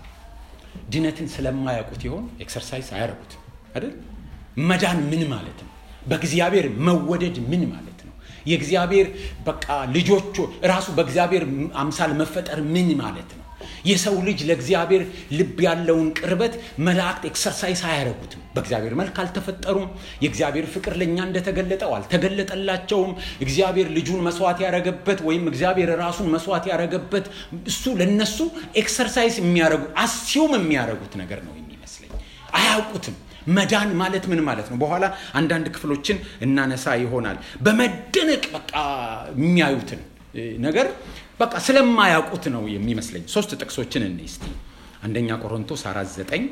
ድነትን ስለማያውቁት ይሆን ኤክሰርሳይዝ አያረጉት አይደል? መዳን ምን ማለት ነው? በእግዚአብሔር መወደድ ምን ማለት ነው? የእግዚአብሔር በቃ ልጆቹ ራሱ በእግዚአብሔር አምሳል መፈጠር ምን ማለት ነው? የሰው ልጅ ለእግዚአብሔር ልብ ያለውን ቅርበት መላእክት ኤክሰርሳይዝ አያደረጉትም። በእግዚአብሔር መልክ አልተፈጠሩም። የእግዚአብሔር ፍቅር ለእኛ እንደተገለጠው አልተገለጠላቸውም። እግዚአብሔር ልጁን መስዋዕት ያረገበት ወይም እግዚአብሔር ራሱን መስዋዕት ያረገበት እሱ ለነሱ ኤክሰርሳይዝ የሚያደርጉ አስዩም የሚያደርጉት ነገር ነው የሚመስለኝ። አያውቁትም። መዳን ማለት ምን ማለት ነው? በኋላ አንዳንድ ክፍሎችን እናነሳ ይሆናል። በመደነቅ በቃ የሚያዩትን ነገር በቃ ስለማያውቁት ነው የሚመስለኝ። ሶስት ጥቅሶችን እኔ እስቲ አንደኛ ቆሮንቶስ አራት ዘጠኝ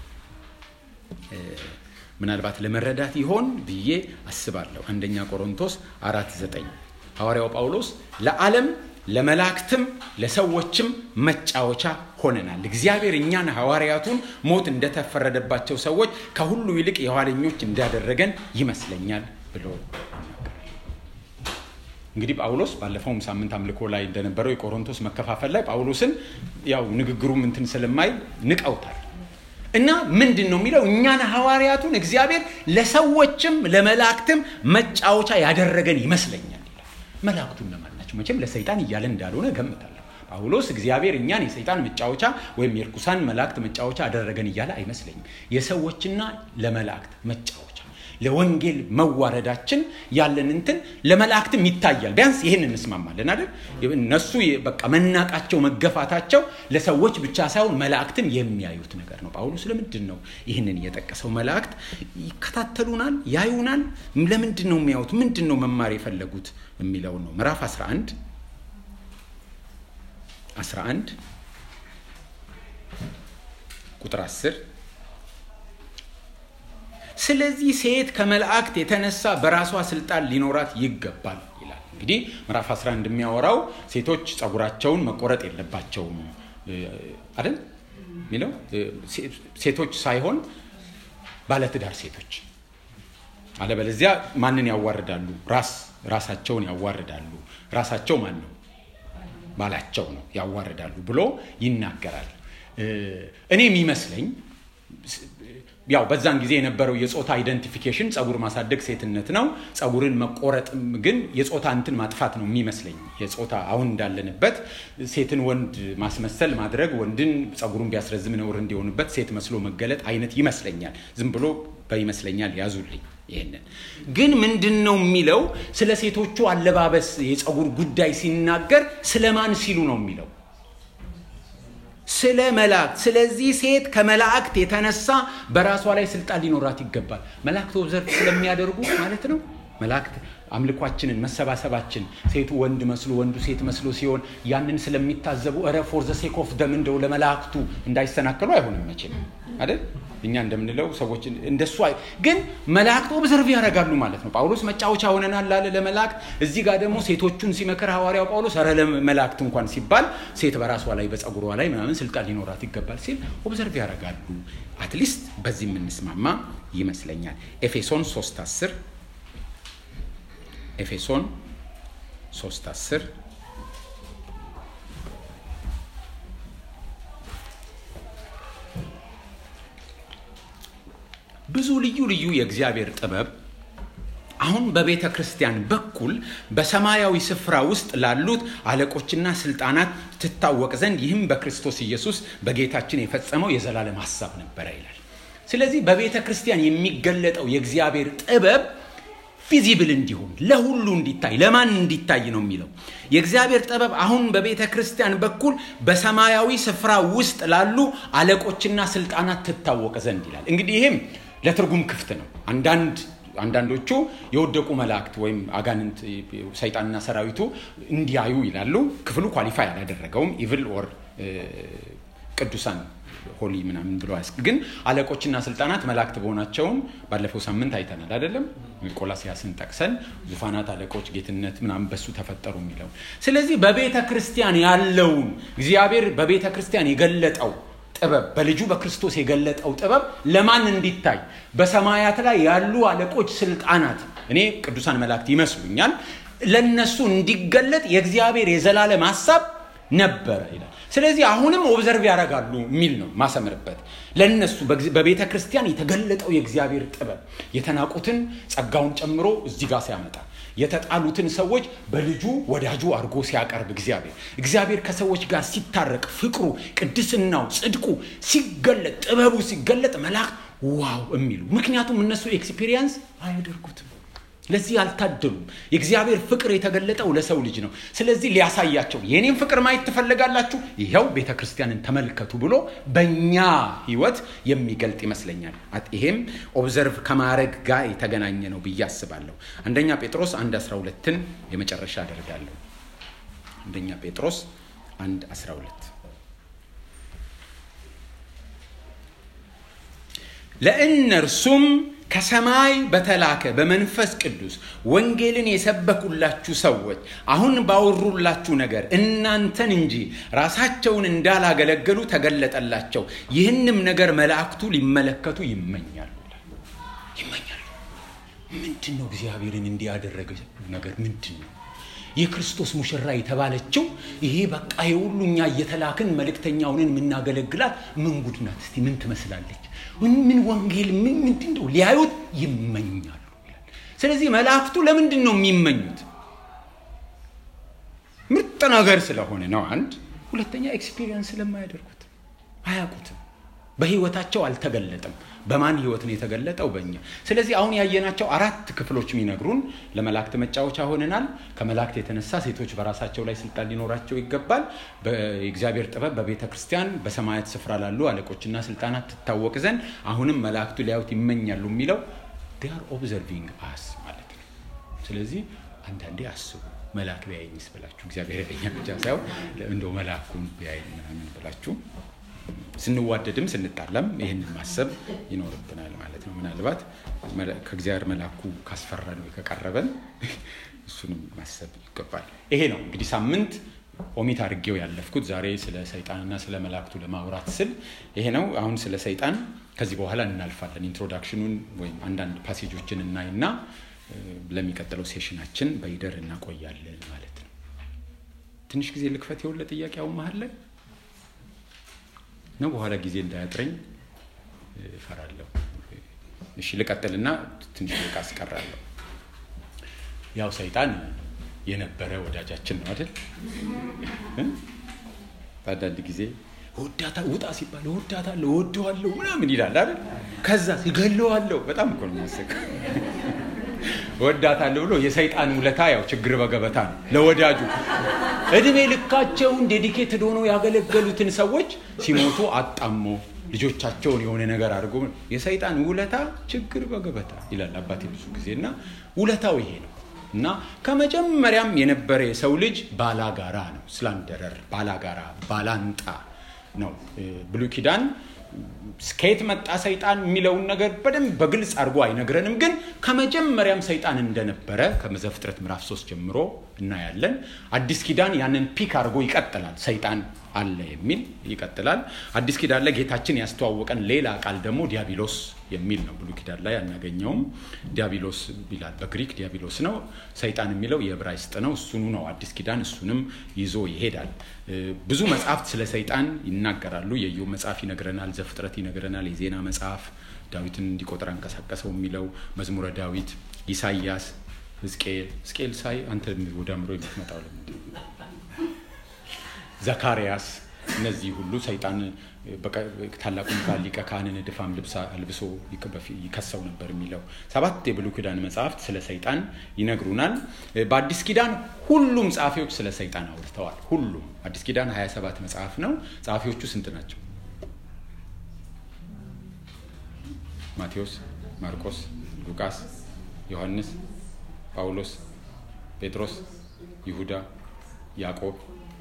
ምናልባት ለመረዳት ይሆን ብዬ አስባለሁ። አንደኛ ቆሮንቶስ አራት ዘጠኝ ሐዋርያው ጳውሎስ ለዓለም ለመላእክትም ለሰዎችም መጫወቻ ሆነናል። እግዚአብሔር እኛን ሐዋርያቱን ሞት እንደተፈረደባቸው ሰዎች ከሁሉ ይልቅ የኋለኞች እንዳደረገን ይመስለኛል ብሎ እንግዲህ ጳውሎስ ባለፈውም ሳምንት አምልኮ ላይ እንደነበረው የቆሮንቶስ መከፋፈል ላይ ጳውሎስን ያው ንግግሩም እንትን ስለማይል ንቀውታል። እና ምንድን ነው የሚለው እኛን ሐዋርያቱን እግዚአብሔር ለሰዎችም ለመላእክትም መጫወቻ ያደረገን ይመስለኛል ይላል። መላእክቱ እነማን ናቸው? መቼም ለሰይጣን እያለ እንዳልሆነ እገምታለሁ። ጳውሎስ እግዚአብሔር እኛን የሰይጣን መጫወቻ ወይም የርኩሳን መላእክት መጫወቻ አደረገን እያለ አይመስለኝም። የሰዎችና ለመላእክት መጫወቻ ለወንጌል መዋረዳችን ያለን እንትን ለመላእክትም ይታያል። ቢያንስ ይህን እንስማማለን አይደል? እነሱ በቃ መናቃቸው መገፋታቸው ለሰዎች ብቻ ሳይሆን መላእክትም የሚያዩት ነገር ነው። ጳውሎስ ለምንድን ነው ይህንን የጠቀሰው? መላእክት ይከታተሉናል፣ ያዩናል። ለምንድን ነው የሚያዩት? ምንድን ነው መማር የፈለጉት የሚለው ነው። ምዕራፍ 11 11 ቁጥር 10 ስለዚህ ሴት ከመላእክት የተነሳ በራሷ ስልጣን ሊኖራት ይገባል ይላል። እንግዲህ ምዕራፍ 11 የሚያወራው ሴቶች ጸጉራቸውን መቆረጥ የለባቸውም አይደል የሚለው ሴቶች ሳይሆን ባለትዳር ሴቶች አለበለዚያ ማንን ያዋርዳሉ? ራስ ራሳቸውን ያዋርዳሉ። ራሳቸው ማን ነው? ባላቸው ነው ያዋርዳሉ ብሎ ይናገራል። እኔ የሚመስለኝ ያው በዛን ጊዜ የነበረው የጾታ አይደንቲፊኬሽን ጸጉር ማሳደግ ሴትነት ነው። ጸጉርን መቆረጥም ግን የጾታ እንትን ማጥፋት ነው የሚመስለኝ። የጾታ አሁን እንዳለንበት ሴትን ወንድ ማስመሰል ማድረግ፣ ወንድን ጸጉሩን ቢያስረዝም ነውር እንዲሆንበት ሴት መስሎ መገለጥ አይነት ይመስለኛል። ዝም ብሎ በይመስለኛል ያዙልኝ። ይህንን ግን ምንድን ነው የሚለው ስለ ሴቶቹ አለባበስ የጸጉር ጉዳይ ሲናገር ስለማን ሲሉ ነው የሚለው ስለ መላእክት። ስለዚህ ሴት ከመላእክት የተነሳ በራሷ ላይ ስልጣን ሊኖራት ይገባል። መላእክት ኦብዘርቭ ስለሚያደርጉ ማለት ነው። መላእክት አምልኳችንን፣ መሰባሰባችን ሴቱ ወንድ መስሎ ወንዱ ሴት መስሎ ሲሆን ያንን ስለሚታዘቡ እረ ፎር ዘ ሴክ ኦፍ ደም እንደው ለመላእክቱ እንዳይሰናከሉ አይሆንም መቼም አይደል? እኛ እንደምንለው ሰዎች እንደሱ ግን መላእክት ኦብዘርቭ ያደርጋሉ ማለት ነው። ጳውሎስ መጫወቻ ሆነናል ላለ ለመላእክት፣ እዚህ ጋር ደግሞ ሴቶቹን ሲመክር ሐዋርያው ጳውሎስ ኧረ ለመላእክት እንኳን ሲባል ሴት በራሷ ላይ በጸጉሯ ላይ ምናምን ስልጣን ሊኖራት ይገባል ሲል ኦብዘርቭ ያደርጋሉ። አትሊስት በዚህ የምንስማማ ይመስለኛል። ኤፌሶን 3 10 ኤፌሶን 3 10 ብዙ ልዩ ልዩ የእግዚአብሔር ጥበብ አሁን በቤተ ክርስቲያን በኩል በሰማያዊ ስፍራ ውስጥ ላሉት አለቆችና ስልጣናት ትታወቅ ዘንድ ይህም በክርስቶስ ኢየሱስ በጌታችን የፈጸመው የዘላለም ሀሳብ ነበረ ይላል። ስለዚህ በቤተ ክርስቲያን የሚገለጠው የእግዚአብሔር ጥበብ ፊዚብል እንዲሆን ለሁሉ እንዲታይ ለማን እንዲታይ ነው የሚለው የእግዚአብሔር ጥበብ አሁን በቤተ ክርስቲያን በኩል በሰማያዊ ስፍራ ውስጥ ላሉ አለቆችና ስልጣናት ትታወቅ ዘንድ ይላል። እንግዲህ ይህም ለትርጉም ክፍት ነው። አንዳንድ አንዳንዶቹ የወደቁ መላእክት ወይም አጋንንት ሰይጣንና ሰራዊቱ እንዲያዩ ይላሉ። ክፍሉ ኳሊፋይ አላደረገውም። ኢቭል ኦር ቅዱሳን ሆሊ ምናምን ብሎ ያስ ግን አለቆችና ስልጣናት መላእክት በሆናቸውም ባለፈው ሳምንት አይተናል አይደለም? ቆላሲያስን ጠቅሰን ዙፋናት፣ አለቆች፣ ጌትነት ምናምን በሱ ተፈጠሩ የሚለው ስለዚህ በቤተ ክርስቲያን ያለውን እግዚአብሔር በቤተ ክርስቲያን የገለጠው ጥበብ በልጁ በክርስቶስ የገለጠው ጥበብ ለማን እንዲታይ በሰማያት ላይ ያሉ አለቆች ስልጣናት እኔ ቅዱሳን መላእክት ይመስሉኛል ለነሱ እንዲገለጥ የእግዚአብሔር የዘላለም ሀሳብ ነበረ ይላል ስለዚህ አሁንም ኦብዘርቭ ያደርጋሉ የሚል ነው ማሰምርበት ለነሱ በቤተ ክርስቲያን የተገለጠው የእግዚአብሔር ጥበብ የተናቁትን ጸጋውን ጨምሮ እዚህ ጋር ሲያመጣ የተጣሉትን ሰዎች በልጁ ወዳጁ አድርጎ ሲያቀርብ እግዚአብሔር እግዚአብሔር ከሰዎች ጋር ሲታረቅ ፍቅሩ፣ ቅድስናው፣ ጽድቁ ሲገለጥ ጥበቡ ሲገለጥ መላእክት ዋው የሚሉ ምክንያቱም እነሱ ኤክስፒሪየንስ አያደርጉትም። ለዚህ አልታደሉም። የእግዚአብሔር ፍቅር የተገለጠው ለሰው ልጅ ነው። ስለዚህ ሊያሳያቸው የኔም ፍቅር ማየት ትፈልጋላችሁ? ይኸው ቤተ ክርስቲያንን ተመልከቱ ብሎ በእኛ ህይወት የሚገልጥ ይመስለኛል። ይሄም ኦብዘርቭ ከማድረግ ጋር የተገናኘ ነው ብዬ አስባለሁ። አንደኛ ጴጥሮስ አንድ 12ን የመጨረሻ አደርጋለሁ። አንደኛ ጴጥሮስ አንድ 12 ለእነርሱም ከሰማይ በተላከ በመንፈስ ቅዱስ ወንጌልን የሰበኩላችሁ ሰዎች አሁን ባወሩላችሁ ነገር እናንተን እንጂ ራሳቸውን እንዳላገለገሉ ተገለጠላቸው። ይህንም ነገር መላእክቱ ሊመለከቱ ይመኛሉ ይመኛሉ። ምንድን ነው እግዚአብሔርን እንዲያደረገ ነገር ምንድን ነው? የክርስቶስ ሙሽራ የተባለችው ይሄ በቃ የሁሉ እኛ እየተላክን መልእክተኛውንን የምናገለግላት ምን ጉድ ናት? እስቲ ምን ትመስላለች? ምን ወንጌል ምን ምንድን ነው? ሊያዩት ይመኛሉ ይላል። ስለዚህ መላእክቱ ለምንድን ነው የሚመኙት? ምርጥ ነገር ስለሆነ ነው። አንድ ሁለተኛ ኤክስፒሪየንስ ስለማያደርጉት አያውቁትም። በህይወታቸው አልተገለጠም። በማን ህይወት ነው የተገለጠው? በእኛ። ስለዚህ አሁን ያየናቸው አራት ክፍሎች የሚነግሩን ለመላእክት መጫወቻ ሆነናል። ከመላእክት የተነሳ ሴቶች በራሳቸው ላይ ስልጣን ሊኖራቸው ይገባል። የእግዚአብሔር ጥበብ በቤተ ክርስቲያን በሰማያት ስፍራ ላሉ አለቆችና ስልጣናት ትታወቅ ዘንድ አሁንም መላእክቱ ሊያዩት ይመኛሉ የሚለው ዲያር ኦብዘርቪንግ አስ ማለት ነው። ስለዚህ አንዳንዴ አስቡ መልአክ ቢያየኝስ ብላችሁ እግዚአብሔር ያየኛል ብቻ ሳይሆን እንደው መልአኩን ቢያየኝ ምናምን ብላችሁ ስንዋደድም ስንጣላም ይህንን ማሰብ ይኖርብናል ማለት ነው። ምናልባት ከእግዚአብሔር መልአኩ ካስፈራን ወይ ከቀረበን እሱንም ማሰብ ይገባል። ይሄ ነው እንግዲህ ሳምንት ኦሚት አድርጌው ያለፍኩት ዛሬ ስለ ሰይጣንና ስለ መላእክቱ ለማውራት ስል ይሄ ነው። አሁን ስለ ሰይጣን ከዚህ በኋላ እናልፋለን። ኢንትሮዳክሽኑን ወይም አንዳንድ ፓሴጆችን እናይና ለሚቀጥለው ሴሽናችን በይደር እናቆያለን ማለት ነው። ትንሽ ጊዜ ልክፈት የውለ ጥያቄ አሁን መሀል ላይ ነው በኋላ ጊዜ እንዳያጥረኝ እፈራለሁ። እሺ ልቀጥልና ትንሽ ደቂቃ አስቀራለሁ። ያው ሰይጣን የነበረ ወዳጃችን ነው አይደል? በአንዳንድ ጊዜ ወዳታ ውጣ ሲባል ወዳታለሁ፣ ወደዋለሁ ምናምን ይላል አይደል? ከዛ ይገለዋለሁ። በጣም እኮ ነው የሚያስቀው። ወዳታለሁ ብሎ የሰይጣን ውለታ ያው ችግር በገበታ ነው ለወዳጁ እድሜ ልካቸውን ዴዲኬትድ ሆነው ያገለገሉትን ሰዎች ሲሞቱ አጣሞ ልጆቻቸውን የሆነ ነገር አድርጎ የሰይጣን ውለታ ችግር በገበታ ይላል አባቴ ብዙ ጊዜ እና ውለታው ይሄ ነው እና ከመጀመሪያም የነበረ የሰው ልጅ ባላጋራ ነው። ስላንደረር ባላጋራ፣ ባላንጣ ነው። ብሉይ ኪዳን ከየት መጣ ሰይጣን የሚለውን ነገር በደንብ በግልጽ አድርጎ አይነግረንም። ግን ከመጀመሪያም ሰይጣን እንደነበረ ከዘፍጥረት ምዕራፍ ሶስት ጀምሮ እናያለን። አዲስ ኪዳን ያንን ፒክ አድርጎ ይቀጥላል። ሰይጣን አለ የሚል ይቀጥላል። አዲስ ኪዳን ላይ ጌታችን ያስተዋወቀን ሌላ ቃል ደግሞ ዲያብሎስ የሚል ነው። ብሉይ ኪዳን ላይ አናገኘውም። ዲያብሎስ ይላል። በግሪክ ዲያብሎስ ነው። ሰይጣን የሚለው የዕብራይስጥ ነው። እሱኑ ነው አዲስ ኪዳን እሱንም ይዞ ይሄዳል። ብዙ መጽሐፍት ስለ ሰይጣን ይናገራሉ። የኢዮብ መጽሐፍ ይነግረናል። ዘፍጥረት ይነግረናል። የዜና መጽሐፍ ዳዊትን እንዲቆጥር አንቀሳቀሰው የሚለው መዝሙረ ዳዊት፣ ኢሳይያስ፣ ሕዝቅኤል ሕዝቅኤል ሳይ አንተ ወደ አእምሮ የምትመጣው ዘካርያስ እነዚህ ሁሉ ሰይጣን ታላቁ ሚካኤል ሊቀ ካህንን ድፋም ልብስ አልብሶ ይከሰው ነበር የሚለው ሰባት የብሉይ ኪዳን መጽሐፍት ስለ ሰይጣን ይነግሩናል። በአዲስ ኪዳን ሁሉም ጸሐፊዎች ስለ ሰይጣን አውርተዋል። ሁሉም አዲስ ኪዳን 27 መጽሐፍ ነው። ጸሐፊዎቹ ስንት ናቸው? ማቴዎስ፣ ማርቆስ፣ ሉቃስ፣ ዮሐንስ፣ ጳውሎስ፣ ጴጥሮስ፣ ይሁዳ፣ ያዕቆብ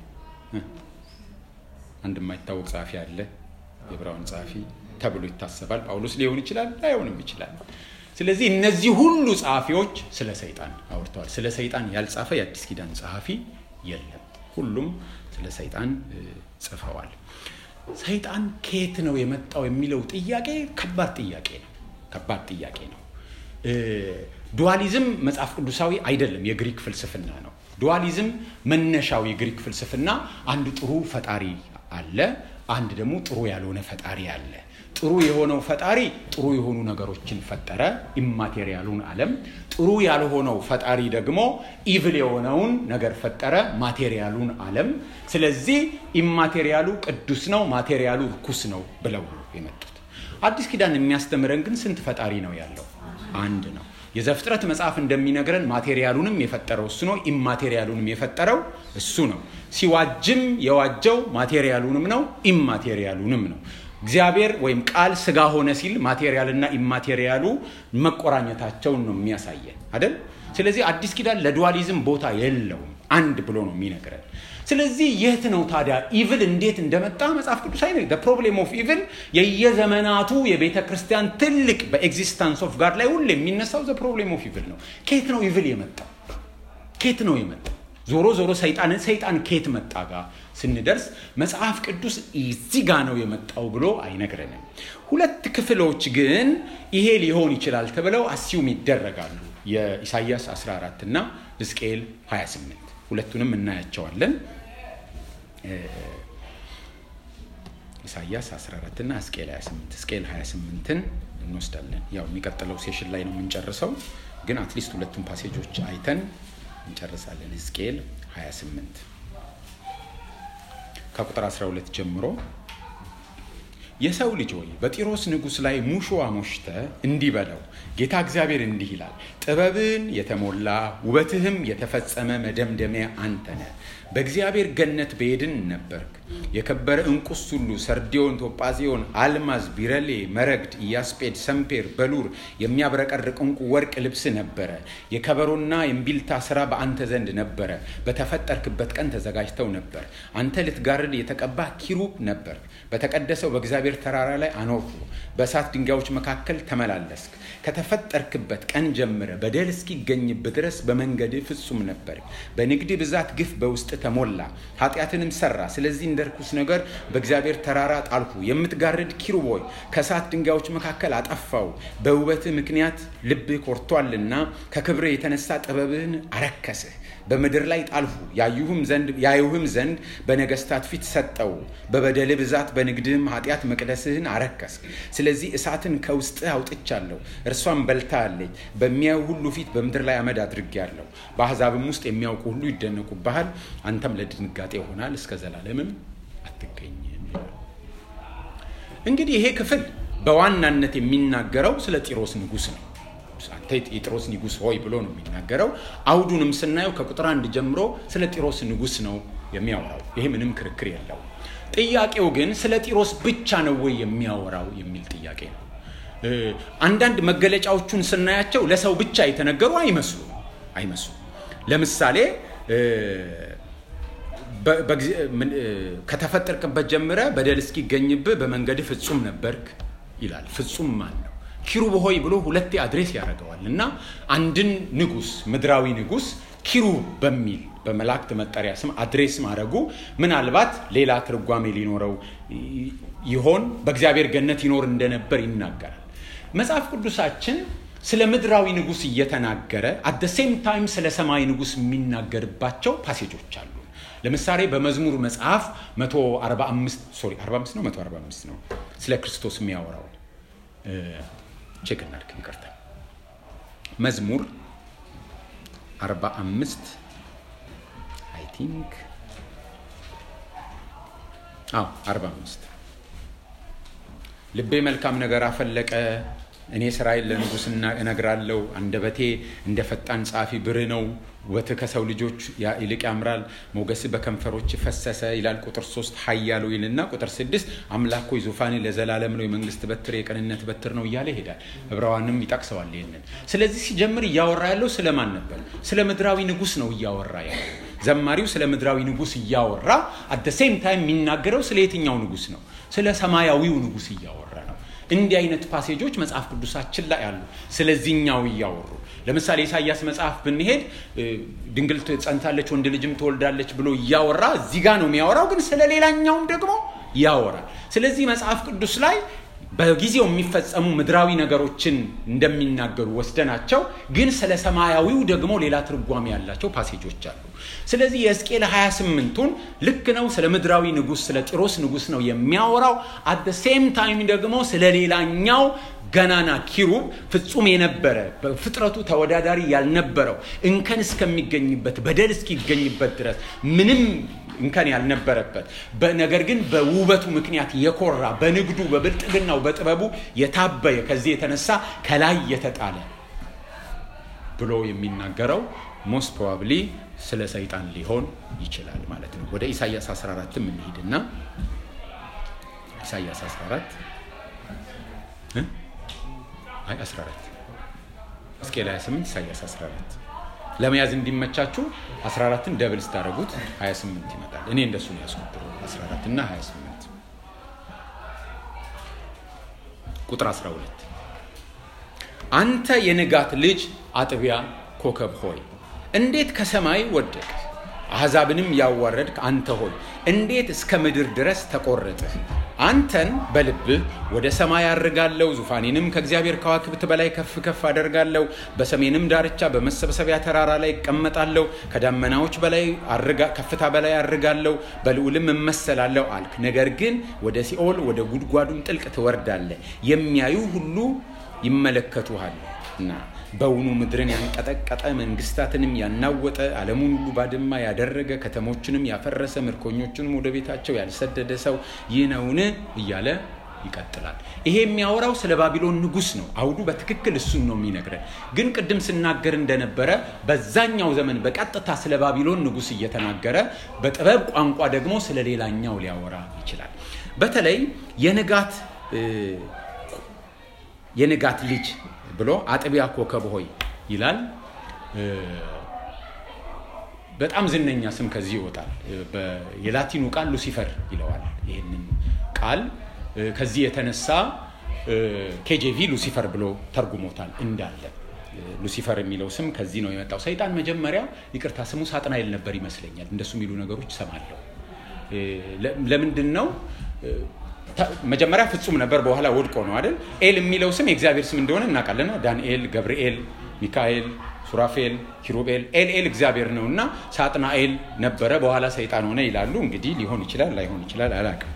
አንድ የማይታወቅ ጸሐፊ አለ፣ የዕብራውያን ጸሐፊ ተብሎ ይታሰባል። ጳውሎስ ሊሆን ይችላል፣ ላይሆንም ይችላል። ስለዚህ እነዚህ ሁሉ ጸሐፊዎች ስለ ሰይጣን አውርተዋል። ስለ ሰይጣን ያልጻፈ የአዲስ ኪዳን ጸሐፊ የለም። ሁሉም ስለ ሰይጣን ጽፈዋል። ሰይጣን ከየት ነው የመጣው የሚለው ጥያቄ ከባድ ጥያቄ ነው። ከባድ ጥያቄ ነው። ዱዋሊዝም መጽሐፍ ቅዱሳዊ አይደለም፣ የግሪክ ፍልስፍና ነው። ዱዋሊዝም መነሻው የግሪክ ፍልስፍና አንድ ጥሩ ፈጣሪ አለ፣ አንድ ደግሞ ጥሩ ያልሆነ ፈጣሪ አለ። ጥሩ የሆነው ፈጣሪ ጥሩ የሆኑ ነገሮችን ፈጠረ፣ ኢማቴሪያሉን ዓለም። ጥሩ ያልሆነው ፈጣሪ ደግሞ ኢቭል የሆነውን ነገር ፈጠረ፣ ማቴሪያሉን ዓለም። ስለዚህ ኢማቴሪያሉ ቅዱስ ነው፣ ማቴሪያሉ ርኩስ ነው ብለው የመጡት። አዲስ ኪዳን የሚያስተምረን ግን ስንት ፈጣሪ ነው ያለው? አንድ ነው። የዘፍጥረት መጽሐፍ እንደሚነግረን ማቴሪያሉንም የፈጠረው እሱ ነው፣ ኢማቴሪያሉንም የፈጠረው እሱ ነው። ሲዋጅም የዋጀው ማቴሪያሉንም ነው፣ ኢማቴሪያሉንም ነው። እግዚአብሔር ወይም ቃል ስጋ ሆነ ሲል ማቴሪያልና ኢማቴሪያሉ መቆራኘታቸውን ነው የሚያሳየን አይደል? ስለዚህ አዲስ ኪዳን ለዱዋሊዝም ቦታ የለውም፣ አንድ ብሎ ነው የሚነግረን። ስለዚህ የት ነው ታዲያ ኢቭል እንዴት እንደመጣ መጽሐፍ ቅዱስ አይ ፕሮብሌም ኦፍ ኢቭል የየዘመናቱ የቤተ ክርስቲያን ትልቅ በኤግዚስታንስ ኦፍ ጋድ ላይ ሁሉ የሚነሳው ዘ ፕሮብሌም ኦፍ ኢቭል ነው። ኬት ነው ኢቭል የመጣው? ኬት ነው የመጣው? ዞሮ ዞሮ ሰይጣንን ሰይጣን ኬት መጣ ጋር ስንደርስ መጽሐፍ ቅዱስ እዚህ ጋ ነው የመጣው ብሎ አይነግረንም። ሁለት ክፍሎች ግን ይሄ ሊሆን ይችላል ተብለው አሲዩም ይደረጋሉ። የኢሳይያስ 14 እና ሕዝቅኤል 28 ሁለቱንም እናያቸዋለን። ኢሳያስ 14 እና ሕዝቅኤል 28 ሕዝቅኤል 28ን እንወስዳለን። ያው የሚቀጥለው ሴሽን ላይ ነው የምንጨርሰው፣ ግን አትሊስት ሁለቱን ፓሴጆች አይተን እንጨርሳለን። ሕዝቅኤል 28 ከቁጥር 12 ጀምሮ የሰው ልጅ ሆይ በጢሮስ ንጉሥ ላይ ሙሾ አሞሽተ እንዲህ በለው፣ ጌታ እግዚአብሔር እንዲህ ይላል፣ ጥበብን የተሞላ ውበትህም የተፈጸመ መደምደሚያ አንተ ነህ። በእግዚአብሔር ገነት በኤድን ነበርክ። የከበረ እንቁስ ሁሉ ሰርዲዮን፣ ቶጳዚዮን፣ አልማዝ፣ ቢረሌ፣ መረግድ፣ ኢያስጴድ፣ ሰምፔር፣ በሉር የሚያብረቀርቅ እንቁ ወርቅ ልብስ ነበረ። የከበሮና የእምቢልታ ስራ በአንተ ዘንድ ነበረ። በተፈጠርክበት ቀን ተዘጋጅተው ነበር። አንተ ልትጋርድ የተቀባ ኪሩብ ነበር። በተቀደሰው በእግዚአብሔር ተራራ ላይ አኖርኩ። በእሳት ድንጋዮች መካከል ተመላለስክ። ከተፈጠርክበት ቀን ጀምረ በደል እስኪገኝብህ ድረስ በመንገድህ ፍጹም ነበር። በንግድ ብዛት ግፍ በውስጥ ተሞላ፣ ኃጢአትንም ሰራ። ስለዚህ እንደ ርኩስ ነገር በእግዚአብሔር ተራራ ጣልኩ። የምትጋርድ ኪሩብ ሆይ ከእሳት ድንጋዮች መካከል አጠፋው። በውበትህ ምክንያት ልብህ ኮርቷልና ከክብርህ የተነሳ ጥበብህን አረከስህ። በምድር ላይ ጣልሁ። ያዩህም ዘንድ ያዩህም ዘንድ በነገስታት ፊት ሰጠው። በበደል ብዛት በንግድህም ኃጢአት መቅደስህን አረከስክ። ስለዚህ እሳትን ከውስጥህ አውጥቻለሁ፣ እርሷም በልታለች። በሚያዩ ሁሉ ፊት በምድር ላይ አመድ አድርጌአለሁ። በአሕዛብም ውስጥ የሚያውቁ ሁሉ ይደነቁብሃል። አንተም ለድንጋጤ ይሆናል፣ እስከ ዘላለምም አትገኝም። እንግዲህ ይሄ ክፍል በዋናነት የሚናገረው ስለ ጢሮስ ንጉሥ ነው። አንተ የጢሮስ ንጉሥ ሆይ ብሎ ነው የሚናገረው። አውዱንም ስናየው ከቁጥር አንድ ጀምሮ ስለ ጢሮስ ንጉሥ ነው የሚያወራው። ይሄ ምንም ክርክር የለው። ጥያቄው ግን ስለ ጢሮስ ብቻ ነው ወይ የሚያወራው የሚል ጥያቄ ነው። አንዳንድ መገለጫዎቹን ስናያቸው ለሰው ብቻ የተነገሩ አይመስሉም አይመስሉም። ለምሳሌ ከተፈጠርክበት ጀምረ በደል እስኪገኝብህ በመንገድ ፍጹም ነበርክ ይላል። ፍጹም ማን ነው? ኪሩብ ሆይ ብሎ ሁለቴ አድሬስ ያደርገዋል እና አንድን ንጉስ ምድራዊ ንጉስ ኪሩብ በሚል በመላእክት መጠሪያ ስም አድሬስ ማድረጉ ምናልባት ሌላ ትርጓሜ ሊኖረው ይሆን በእግዚአብሔር ገነት ይኖር እንደነበር ይናገራል። መጽሐፍ ቅዱሳችን ስለ ምድራዊ ንጉስ እየተናገረ አደ ሴም ታይም ስለ ሰማይ ንጉስ የሚናገርባቸው ፓሴጆች አሉ። ለምሳሌ በመዝሙር መጽሐፍ 145 ሶሪ 45 ነው 145 ነው ስለ ክርስቶስ የሚያወራው ቼክ እናድርግ፣ ይቅርታ መዝሙር 45 አይ ቲንክ አዎ 45 ልቤ መልካም ነገር አፈለቀ እኔ ስራዬን ለንጉስ እነግራለሁ። አንደበቴ እንደ ፈጣን ጸሐፊ ብርህ ነው። ውበትህ ከሰው ልጆች ይልቅ ያምራል። ሞገስ በከንፈሮች ፈሰሰ ይላል። ቁጥር ሶስት ኃያሉ ይልና ቁጥር ስድስት አምላክ ሆይ ዙፋኔ ለዘላለም ነው፣ የመንግስት በትር የቅንነት በትር ነው እያለ ይሄዳል። ዕብራውያንም ይጠቅሰዋል ይህንን። ስለዚህ ሲጀምር እያወራ ያለው ስለማን ነበር? ስለ ምድራዊ ንጉስ ነው እያወራ ያለው። ዘማሪው ስለ ምድራዊ ንጉስ እያወራ አደ ሴም ታይም የሚናገረው ስለ የትኛው ንጉስ ነው? ስለ ሰማያዊው ንጉስ እያወራ ነው። እንዲህ አይነት ፓሴጆች መጽሐፍ ቅዱሳችን ላይ አሉ። ስለዚህኛው እያወሩ ለምሳሌ ኢሳያስ መጽሐፍ ብንሄድ ድንግል ጸንታለች ወንድ ልጅም ትወልዳለች ብሎ እያወራ እዚህ ጋር ነው የሚያወራው፣ ግን ስለ ሌላኛውም ደግሞ ያወራል። ስለዚህ መጽሐፍ ቅዱስ ላይ በጊዜው የሚፈጸሙ ምድራዊ ነገሮችን እንደሚናገሩ ወስደናቸው ግን ስለ ሰማያዊው ደግሞ ሌላ ትርጓሜ ያላቸው ፓሴጆች አሉ። ስለዚህ የሕዝቅኤል 28ቱን ልክ ነው ስለ ምድራዊ ንጉስ ስለ ጢሮስ ንጉስ ነው የሚያወራው። አት ሴም ታይም ደግሞ ስለ ሌላኛው ገናና ኪሩብ ፍጹም የነበረ በፍጥረቱ ተወዳዳሪ ያልነበረው እንከን እስከሚገኝበት በደል እስኪገኝበት ድረስ ምንም እንከን ያልነበረበት ነገር ግን በውበቱ ምክንያት የኮራ በንግዱ በብልጥግናው በጥበቡ የታበየ ከዚህ የተነሳ ከላይ የተጣለ ብሎ የሚናገረው ሞስት ፕሮባብሊ ስለ ሰይጣን ሊሆን ይችላል ማለት ነው። ወደ ኢሳያስ 14 እንሂድና ኢሳያስ 14 አይ 14 ሕዝቅኤል 28 ኢሳያስ 14 ለመያዝ እንዲመቻችሁ 14ን ደብል ስታደረጉት 28 ይመጣል። እኔ እንደሱ ነው ያስቆጥሩ 14 እና 28 ቁጥር 12 አንተ የንጋት ልጅ አጥቢያ ኮከብ ሆይ እንዴት ከሰማይ ወደቅ አሕዛብንም ያዋረድክ አንተ ሆይ እንዴት እስከ ምድር ድረስ ተቆረጥህ? አንተን በልብህ ወደ ሰማይ አድርጋለሁ፣ ዙፋኔንም ከእግዚአብሔር ከዋክብት በላይ ከፍ ከፍ አደርጋለሁ። በሰሜንም ዳርቻ በመሰብሰቢያ ተራራ ላይ እቀመጣለሁ፣ ከዳመናዎች በላይ ከፍታ በላይ አድርጋለሁ፣ በልዑልም እመሰላለሁ አልክ። ነገር ግን ወደ ሲኦል ወደ ጉድጓዱም ጥልቅ ትወርዳለህ፣ የሚያዩ ሁሉ ይመለከቱሃል እና በውኑ ምድርን ያንቀጠቀጠ መንግስታትንም ያናወጠ ዓለሙን ሁሉ ባድማ ያደረገ ከተሞችንም ያፈረሰ ምርኮኞቹንም ወደ ቤታቸው ያልሰደደ ሰው ይህ ነውን? እያለ ይቀጥላል። ይሄ የሚያወራው ስለ ባቢሎን ንጉስ ነው። አውዱ በትክክል እሱን ነው የሚነግረን። ግን ቅድም ስናገር እንደነበረ በዛኛው ዘመን በቀጥታ ስለ ባቢሎን ንጉስ እየተናገረ በጥበብ ቋንቋ ደግሞ ስለ ሌላኛው ሊያወራ ይችላል። በተለይ የንጋት የንጋት ልጅ ብሎ አጥቢያ ኮከብ ሆይ ይላል። በጣም ዝነኛ ስም ከዚህ ይወጣል። የላቲኑ ቃል ሉሲፈር ይለዋል። ይህንን ቃል ከዚህ የተነሳ ኬጄቪ ሉሲፈር ብሎ ተርጉሞታል እንዳለ ሉሲፈር የሚለው ስም ከዚህ ነው የመጣው። ሰይጣን መጀመሪያ ይቅርታ ስሙ ሳጥናኤል ነበር ይመስለኛል። እንደሱ የሚሉ ነገሮች ሰማለሁ። ለምንድን ነው መጀመሪያ ፍጹም ነበር፣ በኋላ ወድቆ ነው አይደል? ኤል የሚለው ስም የእግዚአብሔር ስም እንደሆነ እናውቃለን። ዳንኤል፣ ገብርኤል፣ ሚካኤል፣ ሱራፌል፣ ኪሩቤል ኤል ኤል እግዚአብሔር ነው እና ሳጥናኤል ነበረ፣ በኋላ ሰይጣን ሆነ ይላሉ። እንግዲህ ሊሆን ይችላል ላይሆን ይችላል አላውቅም።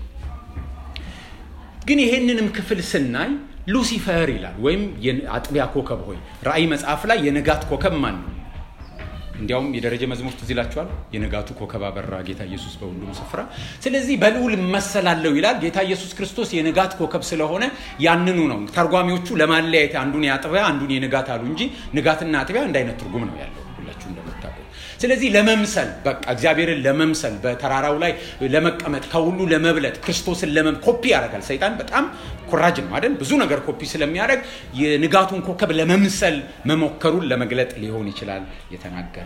ግን ይሄንንም ክፍል ስናይ ሉሲፈር ይላል ወይም አጥቢያ ኮከብ ሆይ። ራእይ መጽሐፍ ላይ የንጋት ኮከብ ማን ነው? እንዲያውም የደረጀ መዝሙር ትዝ ይላችኋል። የንጋቱ ኮከብ አበራ ጌታ ኢየሱስ በሁሉም ስፍራ። ስለዚህ በልዑል እመሰላለሁ ይላል። ጌታ ኢየሱስ ክርስቶስ የንጋት ኮከብ ስለሆነ ያንኑ ነው ተርጓሚዎቹ ለማለያየት አንዱን የአጥቢያ አንዱን የንጋት አሉ እንጂ ንጋትና አጥቢያ አንድ አይነት ትርጉም ነው ያለው ሁላችሁ እንደምታውቁ። ስለዚህ ለመምሰል በቃ እግዚአብሔርን ለመምሰል በተራራው ላይ ለመቀመጥ ከሁሉ ለመብለጥ ክርስቶስን ለመም ኮፒ ያደርጋል ሰይጣን። በጣም ኮራጅ ነው አይደል? ብዙ ነገር ኮፒ ስለሚያደርግ የንጋቱን ኮከብ ለመምሰል መሞከሩን ለመግለጥ ሊሆን ይችላል የተናገረው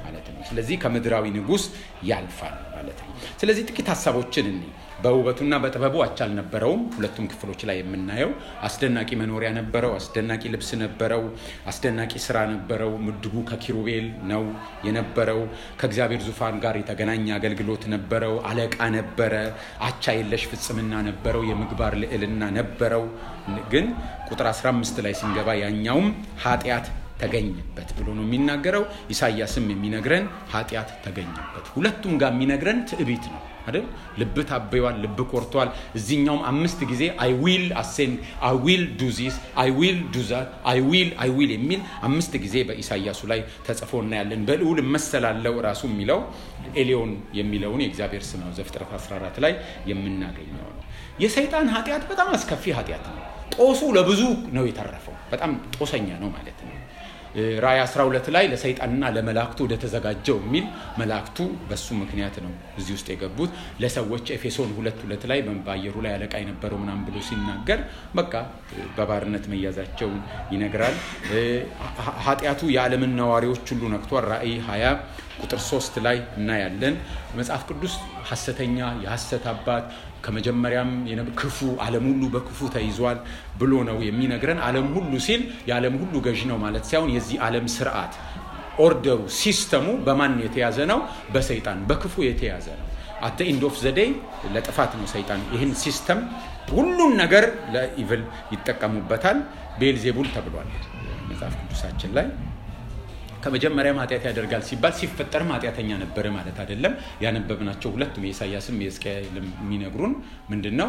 ማለት ነው። ስለዚህ ከምድራዊ ንጉሥ ያልፋል ማለት ነው። ስለዚህ ጥቂት ሀሳቦችን እኒ በውበቱና በጥበቡ አቻ አልነበረውም። ሁለቱም ክፍሎች ላይ የምናየው አስደናቂ መኖሪያ ነበረው፣ አስደናቂ ልብስ ነበረው፣ አስደናቂ ስራ ነበረው። ምድቡ ከኪሩቤል ነው የነበረው። ከእግዚአብሔር ዙፋን ጋር የተገናኘ አገልግሎት ነበረው። አለቃ ነበረ። አቻ የለሽ ፍጽምና ነበረው። የምግባር ልዕልና ነበረው። ግን ቁጥር 15 ላይ ስንገባ ያኛውም ኃጢአት ተገኘበት ብሎ ነው የሚናገረው። ኢሳያስም የሚነግረን ኃጢአት ተገኘበት። ሁለቱም ጋር የሚነግረን ትዕቢት ነው አይደል? ልብ ታበዋል፣ ልብ ኮርቷል። እዚኛውም አምስት ጊዜ አይ ዊል አሴንድ አይ ዊል ዱ ዚስ አይ ዊል ዱ ዛት አይ ዊል አይ ዊል የሚል አምስት ጊዜ በኢሳያሱ ላይ ተጽፎ እናያለን። በልዑል እመሰላለው ራሱ የሚለው ኤሊዮን የሚለውን የእግዚአብሔር ስም ነው። ዘፍጥረት 14 ላይ የምናገኘው ነው። የሰይጣን ኃጢአት በጣም አስከፊ ኃጢአት ነው። ጦሱ ለብዙ ነው የተረፈው። በጣም ጦሰኛ ነው ማለት ነው። ራእይ 12 ላይ ለሰይጣንና ለመላእክቱ ወደ ተዘጋጀው የሚል መላእክቱ በሱ ምክንያት ነው እዚህ ውስጥ የገቡት። ለሰዎች ኤፌሶን ሁለት ሁለት ላይ በአየሩ ላይ አለቃ የነበረው ምናምን ብሎ ሲናገር በቃ በባርነት መያዛቸውን ይነግራል። ኃጢአቱ የዓለምን ነዋሪዎች ሁሉ ነክቷል። ራእይ 20 ቁጥር 3 ላይ እናያለን። መጽሐፍ ቅዱስ ሐሰተኛ የሐሰት አባት ከመጀመሪያም ክፉ ዓለም ሁሉ በክፉ ተይዟል ብሎ ነው የሚነግረን። ዓለም ሁሉ ሲል የዓለም ሁሉ ገዥ ነው ማለት ሳይሆን የዚህ ዓለም ስርዓት ኦርደሩ፣ ሲስተሙ በማን የተያዘ ነው? በሰይጣን በክፉ የተያዘ ነው። አተ ኢንድ ኦፍ ዘዴይ ለጥፋት ነው ሰይጣን ይህን ሲስተም ሁሉን ነገር ለኢቭል ይጠቀሙበታል። ቤልዜቡል ተብሏል መጽሐፍ ቅዱሳችን ላይ ከመጀመሪያም ኃጢአት ያደርጋል ሲባል ሲፈጠርም ኃጢአተኛ ነበረ ማለት አይደለም። ያነበብናቸው ሁለቱም የኢሳያስም የሕዝቅኤልም የሚነግሩን ምንድን ነው?